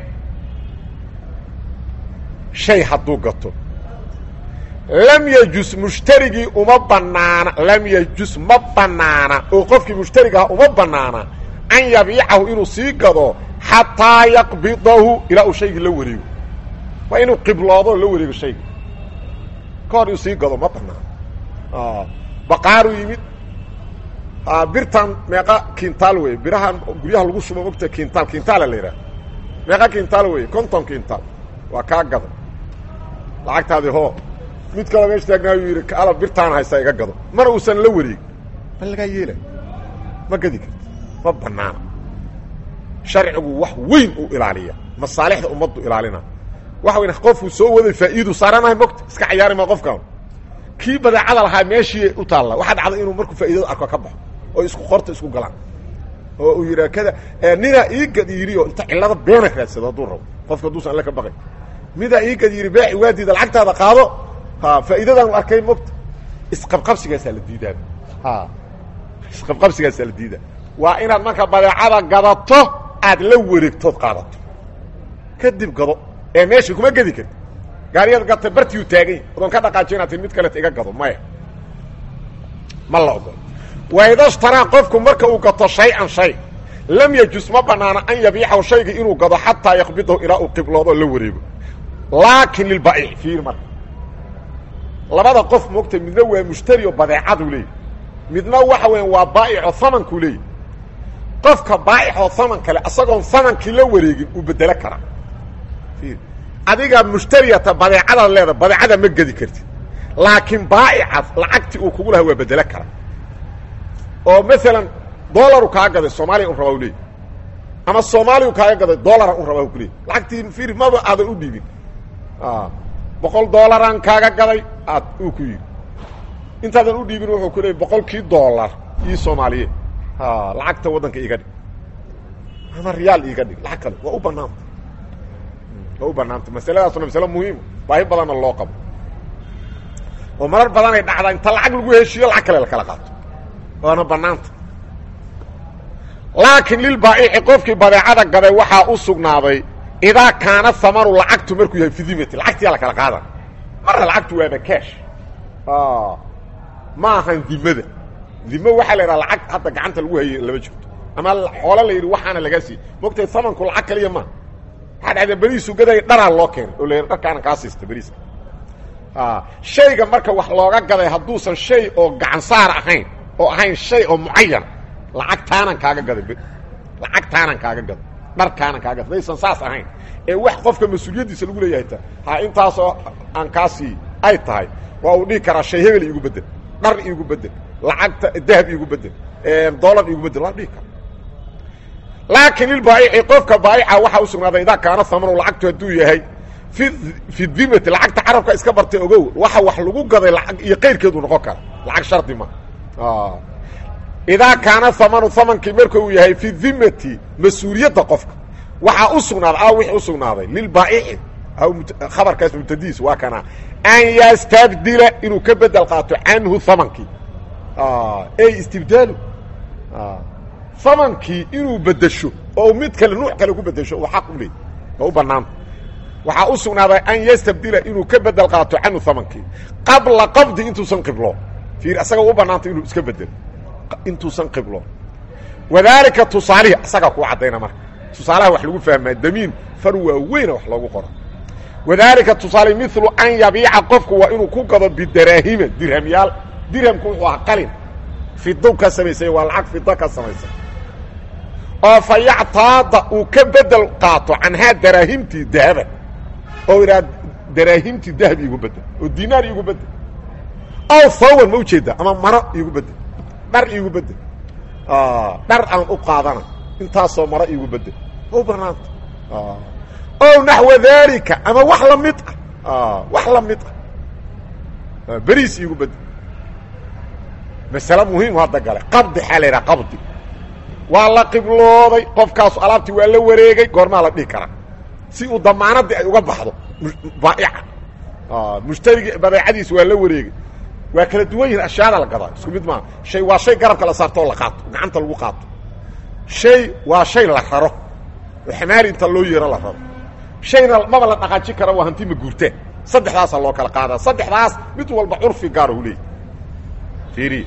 shay hadduu gato lam yajus mushtarigii uma banaana lam yajus ma banaana oo qofkii mushtarigaha uma banaana an yabiicahu inuu sii gado xataa yaqbidahu ilaa uu shaygii la wareego waa inuu qibloodo la wareego shayga ka hor inuu sii gado ma banaano baqaaru yimid birtan meeqa kintaal wey birahan guryaha lagu shubo mogta kintaal kintaala la yidhaha meeqa kintaal wey konton kintaal waa kaa gado lacagtaadii hoo mid kaloo meesha taagnaayu yidhi ala birtaan haysta iga gado mana uusan la wareegin ma lagaa yeela ma gadi karti ma banaana sharcigu wax weyn uu ilaaliya masaalixda ummaddu ilaalina waxa weyn qofku soo waday faa'iidu saaranahay mogta iska cayaari ma qofkaan kii badeecada lahaa meeshii u taalla waxaa dhacda inuu markuu faa'iidada arko ka baxo oo isku qorta isku galaan oo uu yidhaha kada ninaa iigad yidhi oo inta cillada beena raadsado hadduu rabo qofka hadduusan alle ka baqay midaa iigad yidhi beeci waadiida lacagtaada qaado ha faa'iidadaanu arkay mogta isqabqabsigaasaa la diidaa ha isqabqabsigaasaa la diidaa waa inaad marka badeecada gadato aad la wareegtood qaadato kadib gado ee meesha kuma gedi karti gaariyaad gata bartiyu taagany odoon ka dhaqaajo inaad tii mid kaleta iga gado maya ma la ogolo waidashtaraa qofku marka uu gato shay-an shay lam yajus ma banaano an yabiicahu shayga inuu gado xataa yaqbidahu ilaa uu qibloodo la wareego laakin lilbaiic fiir marka labada qof moogta midna waa mushtari oo badeecaduu leeyahy midna waxa weya waa baa'ico hamankuu leeyahy qofka baaicoo haman kale isagoon hamankii la wareegin uu bedelo karaa adiga mushtariyata badeecadaad leeda badeecada ma gedi kartid laakiin baa'icaas lacagtii uu kugu lahaa waa bedelo kara oo maalan dolaru kaa gaday soomaaliya un rabaa u leeyay ama soomaaliyu kaaga gaday dolara un rabaa ku leeyay lacagtii fir maba aadan u dhiibin boqol dolaraan kaaga gaday aad uu ku yidhi intaadan u dhiibin wuxuu ku leeyay boqolkii dolar ii soomaaliye lacagta waddanka iiga dhig ama riyaal iiga dhig lacag kale waa u banaanta waa u banaanta masaladaasuna masale muhiima baahi badanna loo qabo oo marar badanay dhacdaa inta lacag lagu heshiiyo lacag kale lakala qaato waana banaanta laakiin lilbaa'ici qofkii badeecada gaday waxaa u sugnaaday idaa kaana hamaru lacagtu markuu yahay fi dimati lacagtiyaa lakala qaada marna lacagtu waaba cash ma ahan dimada dimo waxaa la yidhaha lacag hadda gacanta lagu hayay lama jirto ama xoolo la yidhi waxaana lagaa siiyey mogtay hamanku lacag kaliya maa waxaa dhacda beriisu gaday dharaa loo keenay oo la yidhi dharkaana kaa siista beriiska shayga marka wax looga gaday hadduusan shay oo gacan saar ahayn oo ahayn shay oo mucayan lacagtaanan kaaga gaday lacagtaanan kaaga gaday dharkaanan kaaga gaday daysan saas ahayn ee wax qofka mas-uuliyaddiisa lagu leeyahay ta ha intaasoo aan kaa sii ay tahay waa uu dhihi karaa shay hebel iigu bedel dhar iigu bedel lacagta dahab iigu bedel dolar iigu bedel waa dhihi kara laakiin lilbaa'ici qofka baa'ica waxaa u sugnaaday idaa kaana hamanu lacagtu hadduu yahay fi fi dimati lacagta carabka iska bartay ogow waxa wax lagu gaday lacag iyo qayrkeedu noqon kara lacag shardi ma idaa kaana hamanu hamankii marka uu yahay fi dimati mas-uuliyadda qofka waxaa u sugnaaday a wixii u sugnaaday lilbaa'ici khabarkaas mubtadiis waa kana an yastabdila inuu ka bedel qaato canhu hamankii ey istibdaalu hamankii inuu bedesho oo mid kale nuuc kale ku bedesho uu xaq u leey oo u banaanta waxaa u sugnaaday an yastabdila inuu ka bedel qaato canhu hamankii qabla qabdi intuusan qiblo fiir asaga u banaanta inuu iska bedelo intuusan qiblo wadaalika tusaalihi asagaa kuu caddayna marka tusaalaha wax lagu fahmaa damiin far waaweyna wax loogu qoro wadaalika tusaale milu an yabiica qofku waa inuu ku gado bidaraahima dirhamyaal dirhamku wuxuu ahaa qalin fido ka samaysay waa lacag fido ka samaysay oo fa yactaada uu ka bedel qaato canhaa daraahimtii dahaba oo idhaa daraahimtii dahab iigu bedel oo dinaar iigu bedel ow hawan ma ujeedaa ama maro iigu bedel dhar iigu bedel dhar aan u qaadana intaasoo maro iigu bedel u banaanta o naxwa daalika ama wax la mid ah wax la mid ah beriis iigu bedel masale muhiimu hadda gale qabdi xaa la yidhaha qabdi waa la qiblooday qofkaasu alaabtii waa la wareegay goormaa la dhihi karaa si uu damaanadii ay uga baxdo baaica mushtarigii badeecadiis waa la wareegay waa kala duwan yihin ashyaada la gadaa isku mid maaha shay waa shay garabka la saarto oo la qaato gacanta lagu qaato shay waa shay la raro oo xamaali inta loo yeero la raro shayna maba la dhaqaaji kara waa hanti ma guurtaan saddexdaasaa loo kala qaadaa saddexdaas mid walba curfi gaara u leeyay fiiriya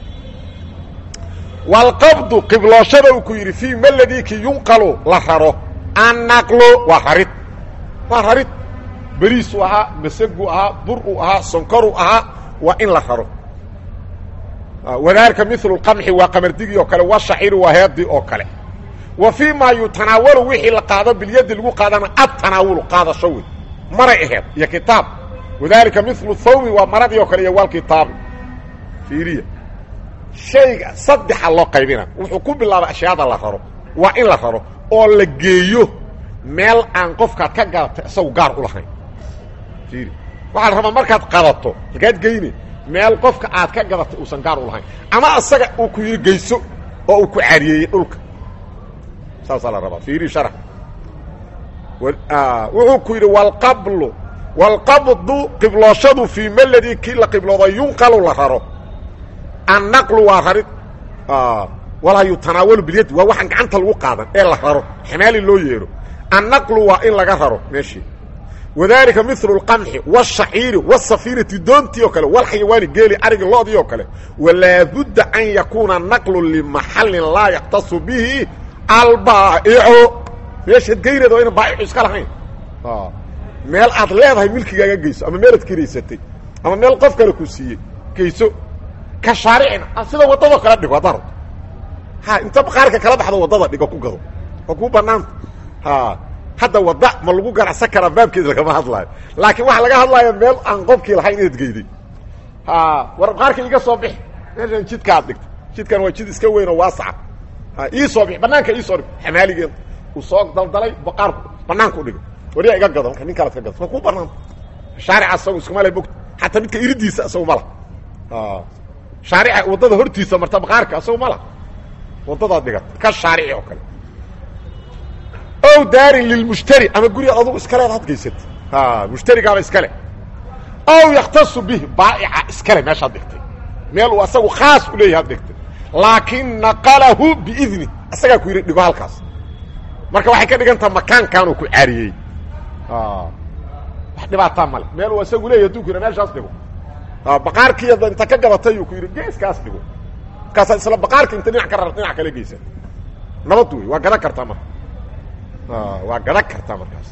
walqabdu qiblooshada uu ku yidhi fii maladiki yunqalu la raro annaqlu waa rarid waa rarid beriisuu ahaa masaguu ahaa bur uu ahaa sonkoruu ahaa waa in la raro wadaalika milu qamxi waa qamardigii oo kale washaciiri waa heedii oo kale wa fii maa yutanaawalu wixii la qaado bilyadi lagu qaadana adtanaawulu qaadasho wey maray aheed iyo kitaab wadaalika milu thawbi waa maradii oo kale iyo walkitaabi fiiriya shayga saddexa loo qaybina wuxuu ku bilaabay ashyaada la raro waa in la raro oo la geeyo meel aan qofkaad ka gadatay isagu gaar u lahayn fiiri waxaa la rabaa markaad qadato halkaad geyne meel qofka aad ka gadatay uusan gaar u lahayn ama isaga uu ku yidhi geyso oo uu ku caariyeeyey dhulka saasaa la rabaa fiiri sharax wuxuu ku yidhi walqablu walqabdu qiblooshadu fii meladii kii la qiblooda yunqalu la raro annaqlu waa rarid walaa yutanaawalu bilyadi waa waxaan gacanta lagu qaadan ee la raro xamaali loo yeero annaqlu waa in laga raro meeshii wadaalika milu اlqamxi wالshaciiri wالsafiinati doontii oo kale walxayawaani geeli arigi loodii oo kale walaabudda an yakuuna naqlu limaxalin laa yaktasu bihi albaa'ico meeshaad geyneed waa ina baa'icu iska lahayn meel aad leedahay milkigaaga geyso ama meelaad kiraysatay ama meel qof kale ku siiyey geyso ka shaaricin sida waddadoo kale dhigo haddaa rabto ha inta qaarka kala baxdo waddada dhigo ku gado waa kuu banaanta ha hadda wadda ma lagu ganacsan karaa baabkeeda lagama hadlaayo laakiin waxaa laga hadlaaya meel aan qofkii lahayn inaad geyday ha war qaarka iga soo bix meeshan jidka aad dhigta jidkan waa jid iska weyn oo waasaca ha ii soo bix banaanka ii soo dhig xamaaligeen uu soo daldalay baqaar banaanka u dhigo wariyaa iga gado marka nin kalead ka gado waa kuu banaanta shaarica isagu iskuma le bogta xataa midka iridiisa isagu ma laha shaarica waddada hortiisa marta baqaarka isagu ma laha waddadaad dhigata ka shaarici oo kale ow daarin lilmushtari ama gurigaad adugu iskaleed had gaysatay mushtarigaaba iskale ow yakhtasu bih baaica iskale meeshaad dhigtay meel uu asagu khaas u leeyahy ad dhigtay laakin naqalahu biidni isagaa ku yidhi dhigo halkaas marka waxay ka dhigan taha makaankaanuu ku caariyey wax dhibaataa male meel uu isagu leeyahy haduu ku yidha meeshaas dhigo baqaarkiiya inta ka gabatay uu ku yidhi geeskaas dhigo markaasaa isla baqaarka inta dhinac ka rar dhinac kale geysa nabad wey waa gadan kartaa marka waa gadan kartaa markaas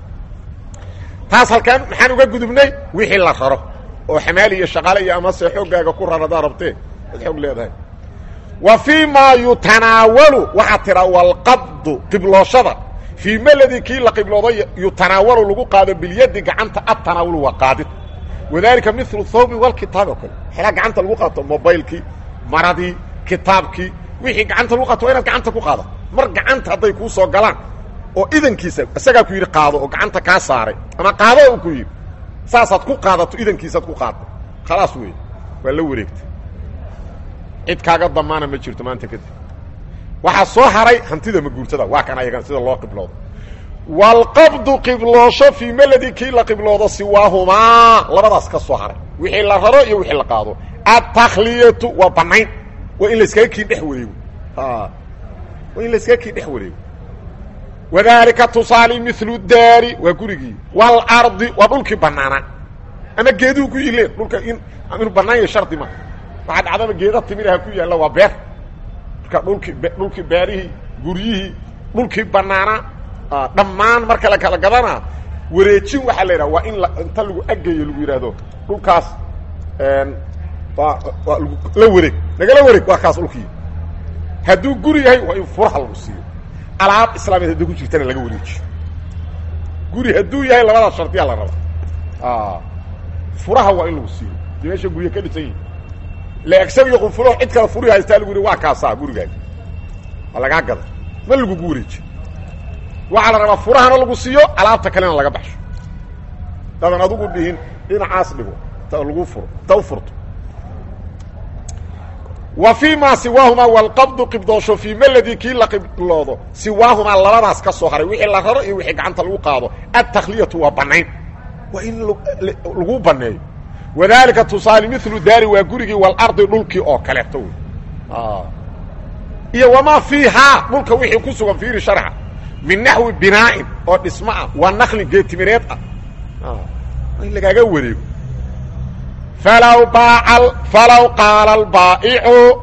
taas halkaan maxaan uga gudubnay wixii la raro oo xamaali iyo shaqaale iyo amase xooggaaga ku rar haddaa rabtee ad xoog leedahay wa fii maa yutanaawalu waxaa tiraa walqabdu qiblooshada fii meladii kii la qibloodo yutanaawalu lagu qaado bilyadi gacanta adtanaawulu waa qaadid wadalika milu thawbi walkitaabi oo kale xelaa gacanta lagu qaato mobaylkii maradii kitaabkii wixii gacanta lagu qaato waa inaad gacanta ku qaadato mar gacanta hadday kuu soo galaan oo idankiisa isagaa ku yidhi qaado oo gacanta kaa saaray ama qaado u ku yidhi saasaad ku qaadato idankiisaad ku qaadda khalaas wey waa la wareegtay cid kaaga damaana ma jirto maanta kadib waxaa soo haray hantida maguurtada waa kan ayagan sida loo qibloodo walqabdu qibloosho fii meladi kii la qibloodo siwaahumaa labadaas ka soo haray wixii la raro iyo wixii la qaado adtakhliyatu waa banayn waa in layskaga kii dhex wareego waa in layskaga kii dhex wareego wadalika tusaali milu daari waa gurigii waalardi waa dhulkii banaanaa ama geeduhu ku yileen dhulka in inuu banaan yahay shardi ma waxaa dhacdaba geeda timiraha ku yaalla waa beer marka dhulkii dhulkii beerihii guryihii dhulkii banaanaa dhammaan marka la kala gadanaa wareejin waxaa la yidhaha waa in la inta lagu ageeyo lagu yidhaahdo dhulkaas waa waa la wareeg nagala wareeg waa kaas dhulkii hadduu guri yahay waa in furaha lagu siiyo alaab islaameed hadday ku jirtana laga wareejiyo guri hadduu yahay labadaas shardiyaa la raba furaha waa in lagu siiyo dee meesha gurya ka dhisan yihi leegsan iyo qunfulo cid kale furi haystaa lagu yihi waa kaasaa gurigaagi waa lagaa gada ma lagugu wareejiyo waxaa la rabaa furahana lagu siiyo alaabta kalena laga baxsho dadan adugu dhihin dhinacaas dhigo ta lagu furo ta u furto wa fii maa siwaahumaa walqabdu qibdoosho fii meladii kii la qibloodo siwaahumaa labadaas ka soo haray wixii la raro iyo wixii gacanta lagu qaado adtakhliyatu waa banayn waa in lagu baneeyo wadalika tusaale milu daari waa gurigii walardi dhulkii oo kaleeto wey iyo wamaa fiihaa dhulka wixii ku sugan fiiri sharxa min naxwi binaa'in oo dhismo ah waa nakli geetimireed ah in lagaaga wareego falow baaca falow qaala albaa'icu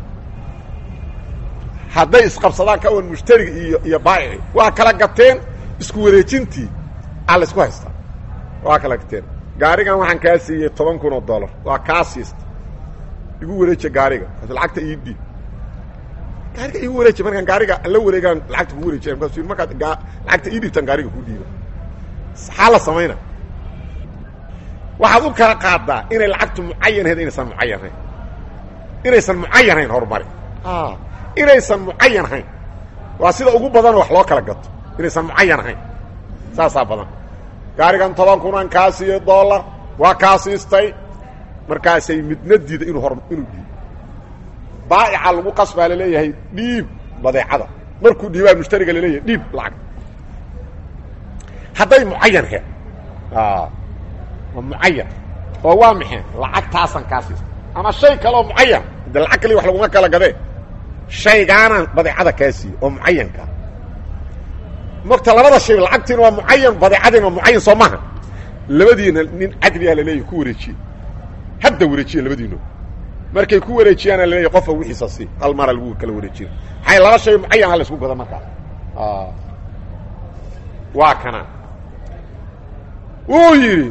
hadday isqabsadaan ka wan mushtariga iyo iyo baa'ici waa kala gateen isku wareejintii aa la isku haystaa waa kala gateen gaarigan waxaan kaa siiyey toban kun oo dollar waa kaa siista igu wareeja gaariga lacagta ii dhiib gaariga igu wareeja markaan gaariga la wareegaan lacagta kugu wareejiya markaas markaad lacagta ii dhiibtaan gaariga ku dhiiba maxaa la samayna waxaad u kala qaadaa inay lacagtu mucayanhayd inaysan mucayanhayn inaysan mucayanhayn horumari inaysan mucayan hayn waa sida ugu badan wax loo kala gato inaysan mucayan hayn saasaa badan gaarigan toban kunan kaa siiyo dollar waa kaa siistay markaasay midna diida inuu hor inuu dhiib baa'ica lagu qasbaa laleeyahay dhiib badeecada markuu dhiibaa mushtariga laleeyahay dhiib lacag hadday mucayan he waa mucayan oo waa maxay lacagtaasan kaa siistay ama shay kale oo mucayan de lacag kaliya wax laguma kala gadee shaygaanaan badeecada kaa siiye oo mucayankaa mogta labada shay lacagtiina waa mucayan badeecadiina waa mucayan soo maha labadiina nin cadliah laleeyahy ku wareejiye hadda wareejiye labadiino markay ku wareejiyaana laleeyahy qofa wixiisa si hal mara lagu kala wareejina maxay laba shay mucayan ha la isku gada markaas waa kana wuu yidhi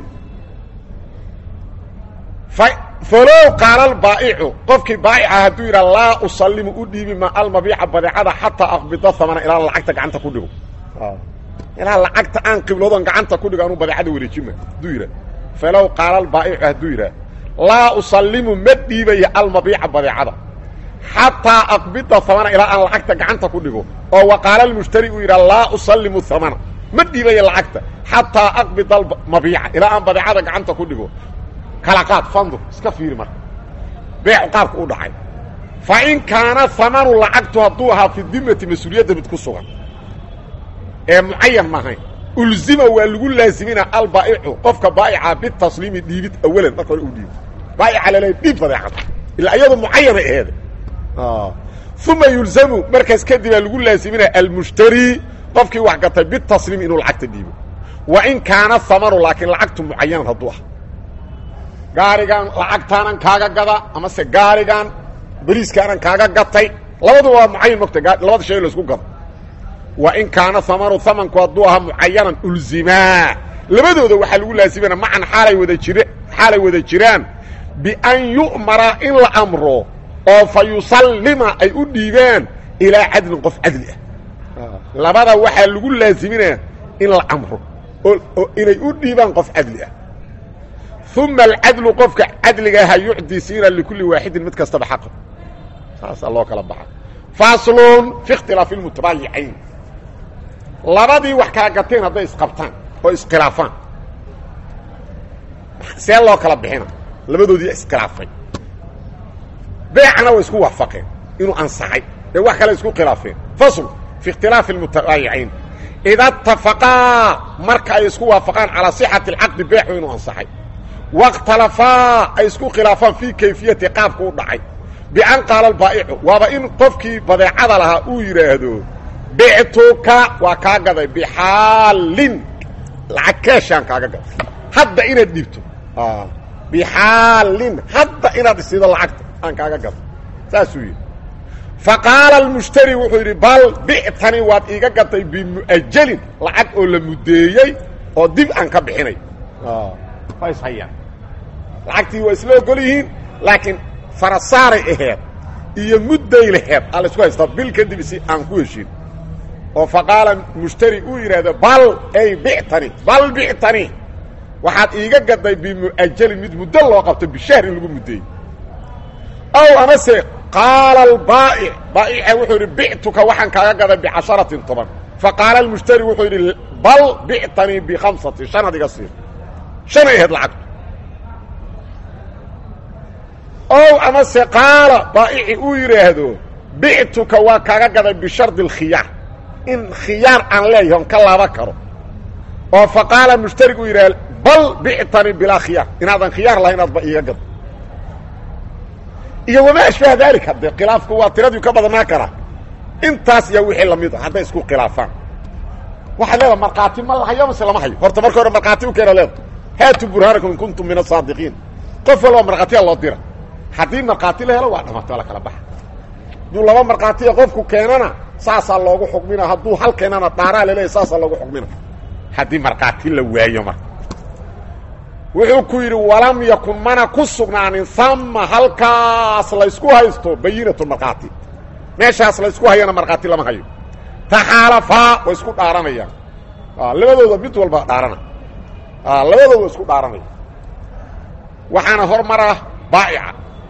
falow qaala albaa'icu qofkii baa'ica hadduu yidhaha laa usallimu u dhiibi ma almabiica badeecada xataa aqbida hamana ilaa lacagta gacanta ku dhigo ilaa lacagta aan qibloodon gacanta ku dhigo anuu badeecada wareejima hadduu yidhah falow qaala albaa'icu hadduu yidhaha laa usallimu ma dhiibayo almabiica badeecada xataa aqbida hamana ilaa aan lacagta gacanta ku dhigo oo wa qaala almushtari uu yidhaha laa usallimu hamana ma dhiibayo lacagta xataa aqbida almabiica ilaa aan badeecada gacanta ku dhigo kala qaad fandur iska fiiri marka beecu qaabka u dhacay fa in kaana hamanu lacagtu hadduu ahaa fi dimati mas-uuliyadda mid ku sugan ee mucayan maahayn ulzima waa lagu laazimina albaa'icu qofka baa'ica bitasliimi dhiibid awalan marka hore uu dhiibo baa'ica laleeya dhiib badeecada ilaa iyadu mucayanay aheede uma yulzamu markaas kadibaa lagu laazimina almushtari qofkii wax gatay bitasliim inuu lacagta dhiibo wa in kaana hamanu laakiin lacagtu mucayanan hadduu ah gaarigan lacagtaanan kaaga gada amase gaarigan beriiskaanan kaaga gatay labaduba waa mucayan mogta labada shay laisku gado wa in kaana hamanu hamanku hadduu ahaa mucayanan ulzimaa labadooda waxaa lagu laazimana macan xaalay wada jire xaalay wada jiraan bian yu'mara in la amro oo fa yusallima ay u dhiibaan ilaa cadlin qof cadli ah labada waxaa lagu laaziminaya in la amro oo inay u dhiibaan qof cadli ah uma alcadlu qofka cadliga aha yucdii siina likulli waaxidin mid kastaba xaqa saasaa loo kala baxa faslun fi ikhtilaafi lmutabaayicayn labadii wax kala gateen hadday isqabtaan oo iskhilaafaan see loo kala bixina labadoodii iskhilaafay beecana way isku waafaqeen inuu ansaxay ee wax kale isku khilaafeen fasl fi ikhtilaafi almutabaayicayn ida atafaqaa marka ay isku waafaqaan calaa sixati alcaqdi beexu inuu ansaxay waاkhtalafaa ay isku khilaafaan fii kayfiyati qaabku u dhacay bian qaala albaa'icu waaba in qofkii badeecada lahaa uu yidhaahdo bictuka waa kaa gaday bixaalin lacag keeshaan kaaga gaday hadda inaad dhibto bixaalin hadda inaad isiido lacagta aan kaaga gado saasuu yidhi faqaala almushtari wuxuu yidhi bal bictani waad iiga gatay bimu'ajalin lacag oo la muddeeyey oo dib aan ka bixinay waa ishayaan lacagtii waa isla ogol yihiin laakiin farasaaray aheed iyo mudday laheed aa la isku haystaa bil kadib si aan ku heshin oo faqaala mushtari uu yidhaahdo bal ay bictani bal bictani waxaad iiga gaday bimu'ajalin mid muddo loo qabto bishahr in lagu muddeeyey ow amase qaala albaa'ic baa'ica wuxuu yidhi bictuka waxaan kaaga gaday bicasharatin toban faqaala almushtari wuxuu yidhi bal bictanii bikhamsatin shan ad iga siin shanay ahayd lacagtu ow amase qaala baa'ici uu yidhaahdo bictuka waa kaaga gaday bishardi alkhiyaar in khiyaar aan leeyahay on ka laaba karo oo fa qaala mushtarigu uu yidhahdo bal bictanii bilaa khiyaar inaadan khiyaar lahayn aadba iiga gado iyo wamaa ashbaha daalika dee khilaafku waa tiradii ka badnaa karaa intaas yaa wixii lamid a hadday isku khilaafaan waxaad leedaha markhaati ma lahayo mase lama hayo horta marka hore markhaati u keena leeda haatu burhaanakum in kuntum min asaadiqiin qof walba markhaatiya loo dira haddii markhaati la helo waa dhamaata waa la kala baxa hadduu laba markhaatiya qofku keenana saasaa loogu xukmina hadduu hal keenana dhaaraa laleeyahy saasaa loogu xukmina haddii markhaati la waayo marka wuxuu ku yidhi walam yakun mana ku sugnaanin ama halkaas laysku haysto bayinatu markhaati meeshaas laysku hayana markhaati lama hayo taxaalafaa way isku dhaaranayaan labadooda mid walba dhaarana labadooda isku dhaaranaya waxaana hormara baa'ica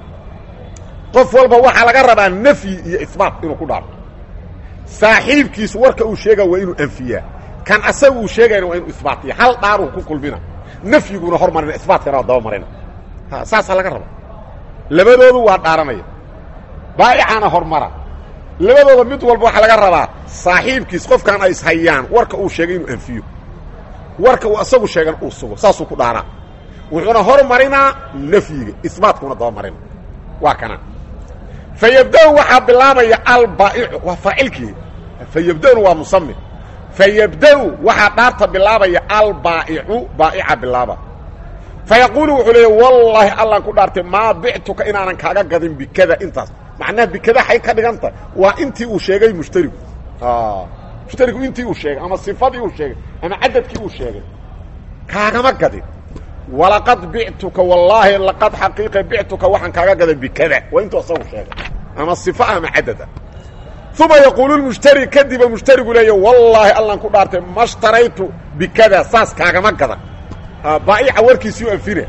qof walba waxaa laga rabaa nafyi iyo isbaat inuu ku dhaarto saaxiibkiisu warka uu sheega waa inuu anfiyaa kan asaga uu sheegayna waa inuu isbaatiya hal dhaaruu ku kulmina nafyiguna hormarina isbaatkana waa daba marina saasaa laga raba labadoodu waa dhaaranaya baa'icana hormara labadooda mid walba waxaa laga rabaa saaxiibkiis qofkan ay ishayaan warka uu sheegay inuu anfiyo warka uu asagu sheegan uu sugo saasuu ku dhaaraa wuxuuna hormarinaa nafyiga isbaatkuna daba marina waa kana fa yabda-u waxaa bilaabaya albaa'icu waa faacilkii fa yabda-una waa musami fa yabda-u waxaa dhaarta bilaabaya albaa'icu baa'ica bilaaba fa yaquulu wuxuu leeya wallaahi allaan ku dhaartay maa bictuka inaanan kaaga gadin bikada intaas macnaha bikada xay ka dhiganta waa intii uu sheegay mushtarigu mushtarigu intii uu sheegay ama sifadii uu sheegay ama cadadkii uu sheegay kaagama gadin walaqad bictuka wallaahi laqad xaqiiqa bictuka waxaan kaaga gaday bikada waa intuu asagu sheegay ama sifa ama cadada uma yaquulu lmushtari kadiba mushtarigu leeya wallaahi allaan ku dhaartay ma shtaraytu bikada saas kaagama gadan baa'ica warkiisii u anfina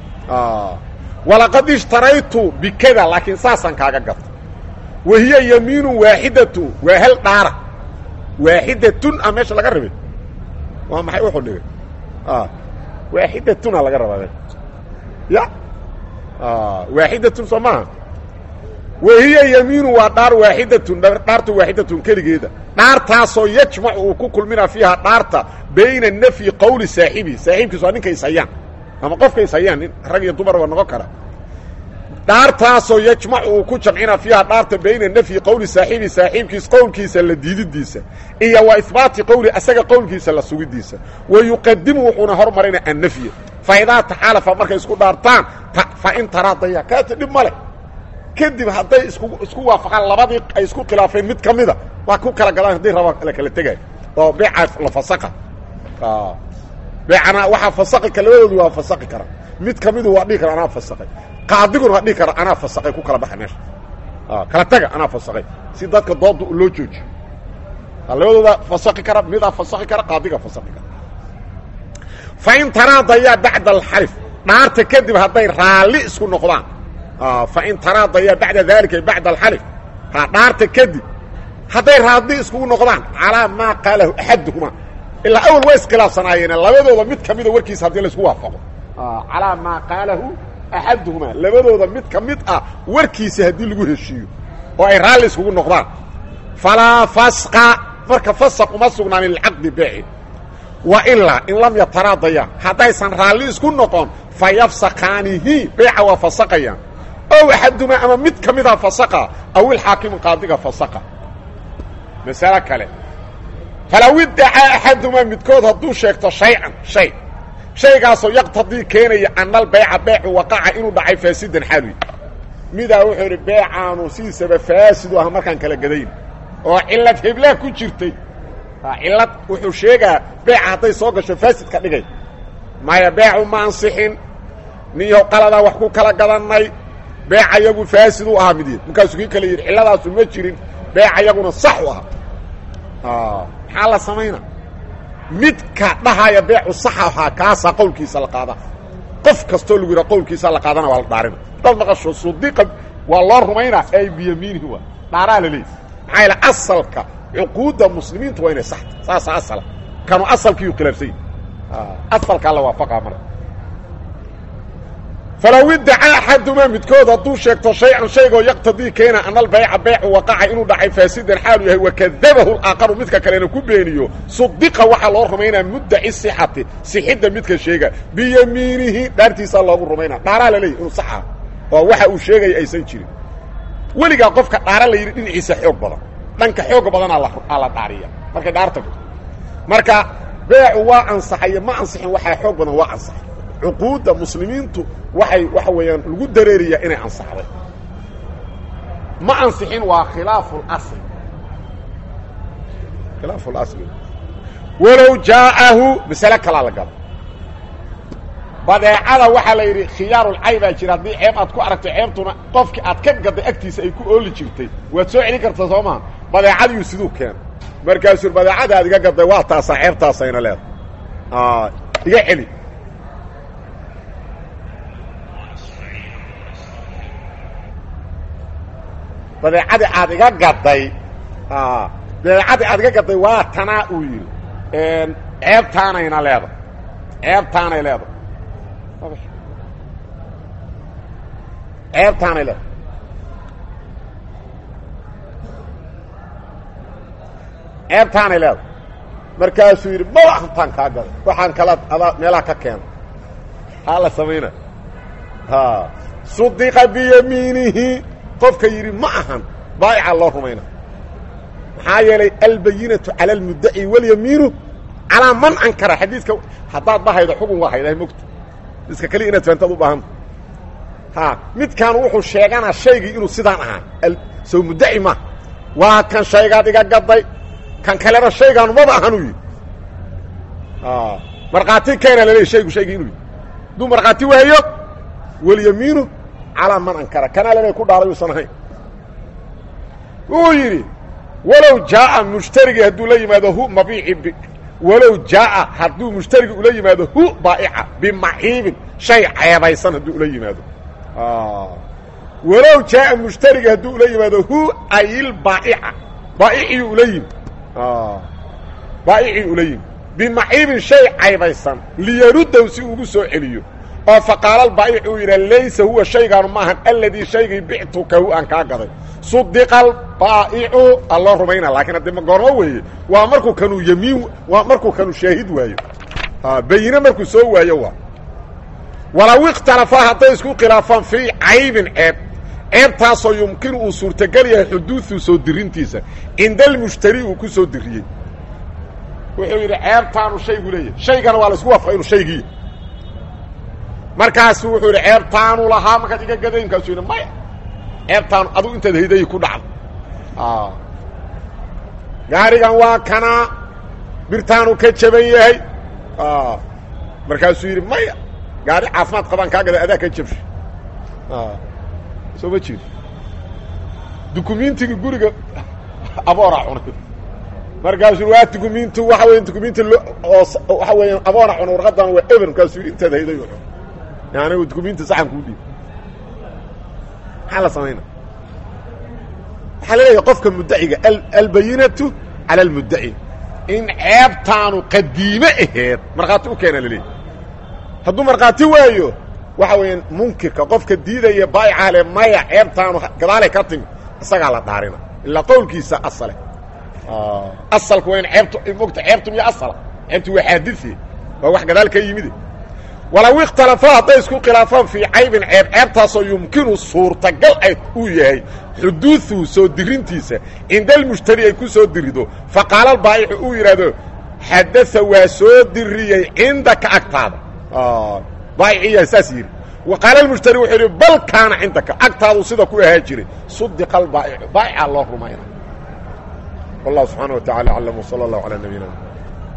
walaqad ishtaraytu bikada laakiin saasaan kaaga gatay wa hiya yamiinu waaxidatu waa hal dhaara waaxidatun a meesha laga rabay waa maxay wuxuu dhigay waaxidatuna laga rabaa me ya waaxidatun soo maaha wa hiya yamiinu waa dhaar waaxidatun dhaarta waaxidatun keligeeda dhaartaasoo yajmacu uu ku kulmina fiiha dhaarta bayna nafyi qowli saaxibihi saaxiibkiis waa ninka ishayaan ama qofka ishayaan nin rag iyo dumar ba noqon kara dhaartaasoo yajmacu uu ku jamcina fiiha dhaarta bayna nafyi qowli saaxibi saaxiibkiis qowlkiisa la diididiisa iyo wa ihbaati qowli asaga qowlkiisa la sugidiisa wa yuqadimu wuxuuna hormarina annafya fa idaa taxaalafa markay isku dhaartaan fa in taraadaya kaata dhib ma leh kadib hadday isku isku waafaqaan labadii ay isku khilaafeen mid ka mida waa ku kala gadaan hadday rabaa la kala tegaya oo beeca la fasaqa beecana waxaa fasaqi ka labadoodu waa fasaqi kara mid ka midu waa dhihi kara anaa fasaqay qaadiguna waa dhihi kara anaa fasaqay ku kala baxa meesha kala taga anaa fasaqay si dadka dooda loo joojiyo labadooda fasaqi kara midaa fasaqi kara qaadiga fasaqi kara fa in taraadayaa bacda alxalif dhaarta kadib hadday raalli isku noqdaan fa in taraadayaa bacda daalika bacda alxalif dhaarta kadib hadday raalli iskugu noqdaan calaa maa qaalahu axaduhuma ilaa awal waa iskhilaafsanaayeen labadooda mid ka mida warkiisa haddii laisku waafaqo calaa maa qaalahu axaduhumaa labadooda mid ka mid ah warkiisa haddii lagu heshiiyo oo ay raalli iskugu noqdaan falaa fasqa marka fasaq uma sugnaanin lilcaqdi beeci wa ilaa in lam yataraadayaan haddaysan raalli isku noqon fa yafsakaanihi beeca waa fasaqayaan ow axadumaa ama mid ka mida fasaqa aw ilxaakimu qaadiga fasaqa masalo kale falaw iddacaa axadumaa midkood hadduu sheegto shaycan shay shaygaasoo yaqtadii keenaya anal beeca beecu waqaca inuu dhacay faasidan xaalwi midaa wuxuu idhi beecaanu sidiisaba faasidu ah markaan kala gadayn oo cillad heblaa ku jirtay cillad wuxuu sheegaa beeca hadday soo gasho faasid ka dhigay maya beecu ma ansixin ninyow qaladaa wax ku kala gadannay beeca yagu faasid u ahaa mideed markaasuu kii kale yidhi cilladaasu ma jirin beeca yaguna sax u ahaa maxaa la samayna midka dhahaya beecu sax ahaa kaasaa qowlkiisa la qaada qof kastoo lagu yidhaha qowlkiisa la qaadana waa la dhaarina dad maqasho sudiqa waa loo rumaynaa ay biyamiinihi waa dhaaraa la leeyahy maxaa yaele asalka cuquudda muslimiinta waa inay saxta saasa asala kanu asalkiiyu khilaafsany asalkaa la waafaqaa marka falow iddacaa axadumaa midkood hadduu sheegto shay-an shaygoo yaqtadii keena ana albayca beecu waqaca inuu dhacay faasidan xaalu yahay wakadabahu laaqaru midka kalena ku beeniyo sudiqa waxaa loo rumaynaa muddaci sixati sixidda midka sheega biyamiinihi dhaartiisaa loogu rumaynaa dhaaraa la leeyahy inuu sax ah oo waxa uu sheegaya aysan jirin weligaa qofka dhaara la yidhi dhinaciisa xoog badan dhanka xooga badanaa la dhaariya markay dhaar tagto marka beecu waa ansaxayo ma ansixin waxaa xoog badan waa ansaxay cuquudda muslimiintu waxay waxa weeyaan lagu dareeriyaa inay ansaxday ma ansixin waa khilaafu اlasl khilaafu اlasli walow jaa'ahu masale kalaa la galo badeecada waxaa la yidhi khiyaarulcay baa jira haddii ceeb aad ku aragto ceebtuna qofkii aad ka gadday agtiisa ay ku ooli jirtay waad soo celin kartaa soo maa badeecadiiu siduu keena markaasuu badeecada aad iga gadday waa taasaa ceebtaasayna leedahay iga celi badeecadii aad iga gadday badeecadii aad iga gadday waa tanaa uu yidhi ceebtaanayna leedahay ceebtaanay leedahay ceebtaanay leedahay ceebtaanay leedahay markaasuu yidhi maba hantaan kaa gaday waxaan kala adaa meelaha ka keena haa la samayna sudiqa biyamiinihi qofka yidhi ma ahan baa'ica loo rumayna maxaa yeelay albayinatu cala almuddaci walyamiinu calaa man ankara xadiiska haddaad bahaydo xugun waa haydahay mogta iska keliya inaad fahantaad u baahanta ha midkaan wuxuu sheeganaa shaygii inuu sidaan ahaa sow muddaci ma waa kan shaygaad iga gadday kan kalena shaygaanu maba ahanuu yidhi markhaati keena laleey shaygu shaygii inuu yidhi hadduu markhaati waayo walyamiinu calaa man ankara kanaa lena ku dhaalay uusan ahayn wuxuu yidhi walow jaaa mushtarigii hadduu la yimaado hu mabiici walow jaaa hadduu mushtarigi ula yimaado hu baa'ica bimaciibin shay ceebaysan hadduu ula yimaado walow jaaa mushtarigi hadduu ula yimaado hu ayilbaaica baaicii ula yimi baa'icii ula yimi bimaciibin shay caybaysan liyaruddaw si ugu soo celiyo oo faqaala baa'ic uu yidha laysa huwa shaygaanu maahan aladii shaygii bictukahu aan kaa gaday sudiqa albaa'icu alloo rumayna laakiin haddii ma goormo weeye waa markuu kanuu yamiin waa markuu kanuu shaahid waayo bayine markuu soo waayo waa walow ikhtalafaa hadday isku khilaafaan fii caybin ceeb ceebtaasoo yumkinu uu suurtagal yahay xuduudu soo dirintiisa cinda almushtari uu ku soo diriyey wuxuu yidhi ceebtaanu shaygu leeyahay shaygana waa la isku waafqa inuu shaygii markaasu wuxuu yidhi ceebtaanu lahaa markaad iga gaday markaasuu yidhi maya ceebtaanu adugu intaad hayday ku dhacdo gaarigan waa kanaa birtaanu ka jaban yahay markaasuu yidhi maya gaari caafimaad qabaan kaa gaday adaa ka jabsha soo ma jeedo dukumiintigii guriga abooraa cunay markaasuu waa dukumiintu waxa weya dukumiinti oo waxa weeya aboora cunay warqadan waa eber markaasuu yidhi intaad hayday u cun anigu dukumiinti saxan kuu dhiib maxaa la samayna waxaa laleeyahay qofka muddaciga albayinatu cala almuddaci in ceebtaanu qadiime aheed markhaati u keena laleeyahy hadduu markhaati waayo waxa weeyaan munkirka qofka diidaya baayica le maya ceebtaanu gadaalay ka timi isagaa la dhaarina ilaa qowlkiisa asale asalku waa in ceebtu mogta ceebtu miyo asala ceebtu waa xaadie waa wax gadaal ka yimide walow ikhtalafaa hadday isku khilaafaan fii caybin ceeb ceebtaasoo yumkinu suurtagal ay uu yahay xuduuduhu soo dirintiisa cinda almushtari ay ku soo dirido faqaala albaa'icu uu yidhaahdo xadaa waa soo diriyey cindaka agtaada baayiciyaa saas yidhi wa qaala almushtari wuxuu yidhi bal kaana cindaka agtaadu sida ku ahaa jiray sudiqa albaa'icu baa'ica loo rumayna wallahu subxaana wa tacala aclam wsala allahu calaa nabiyina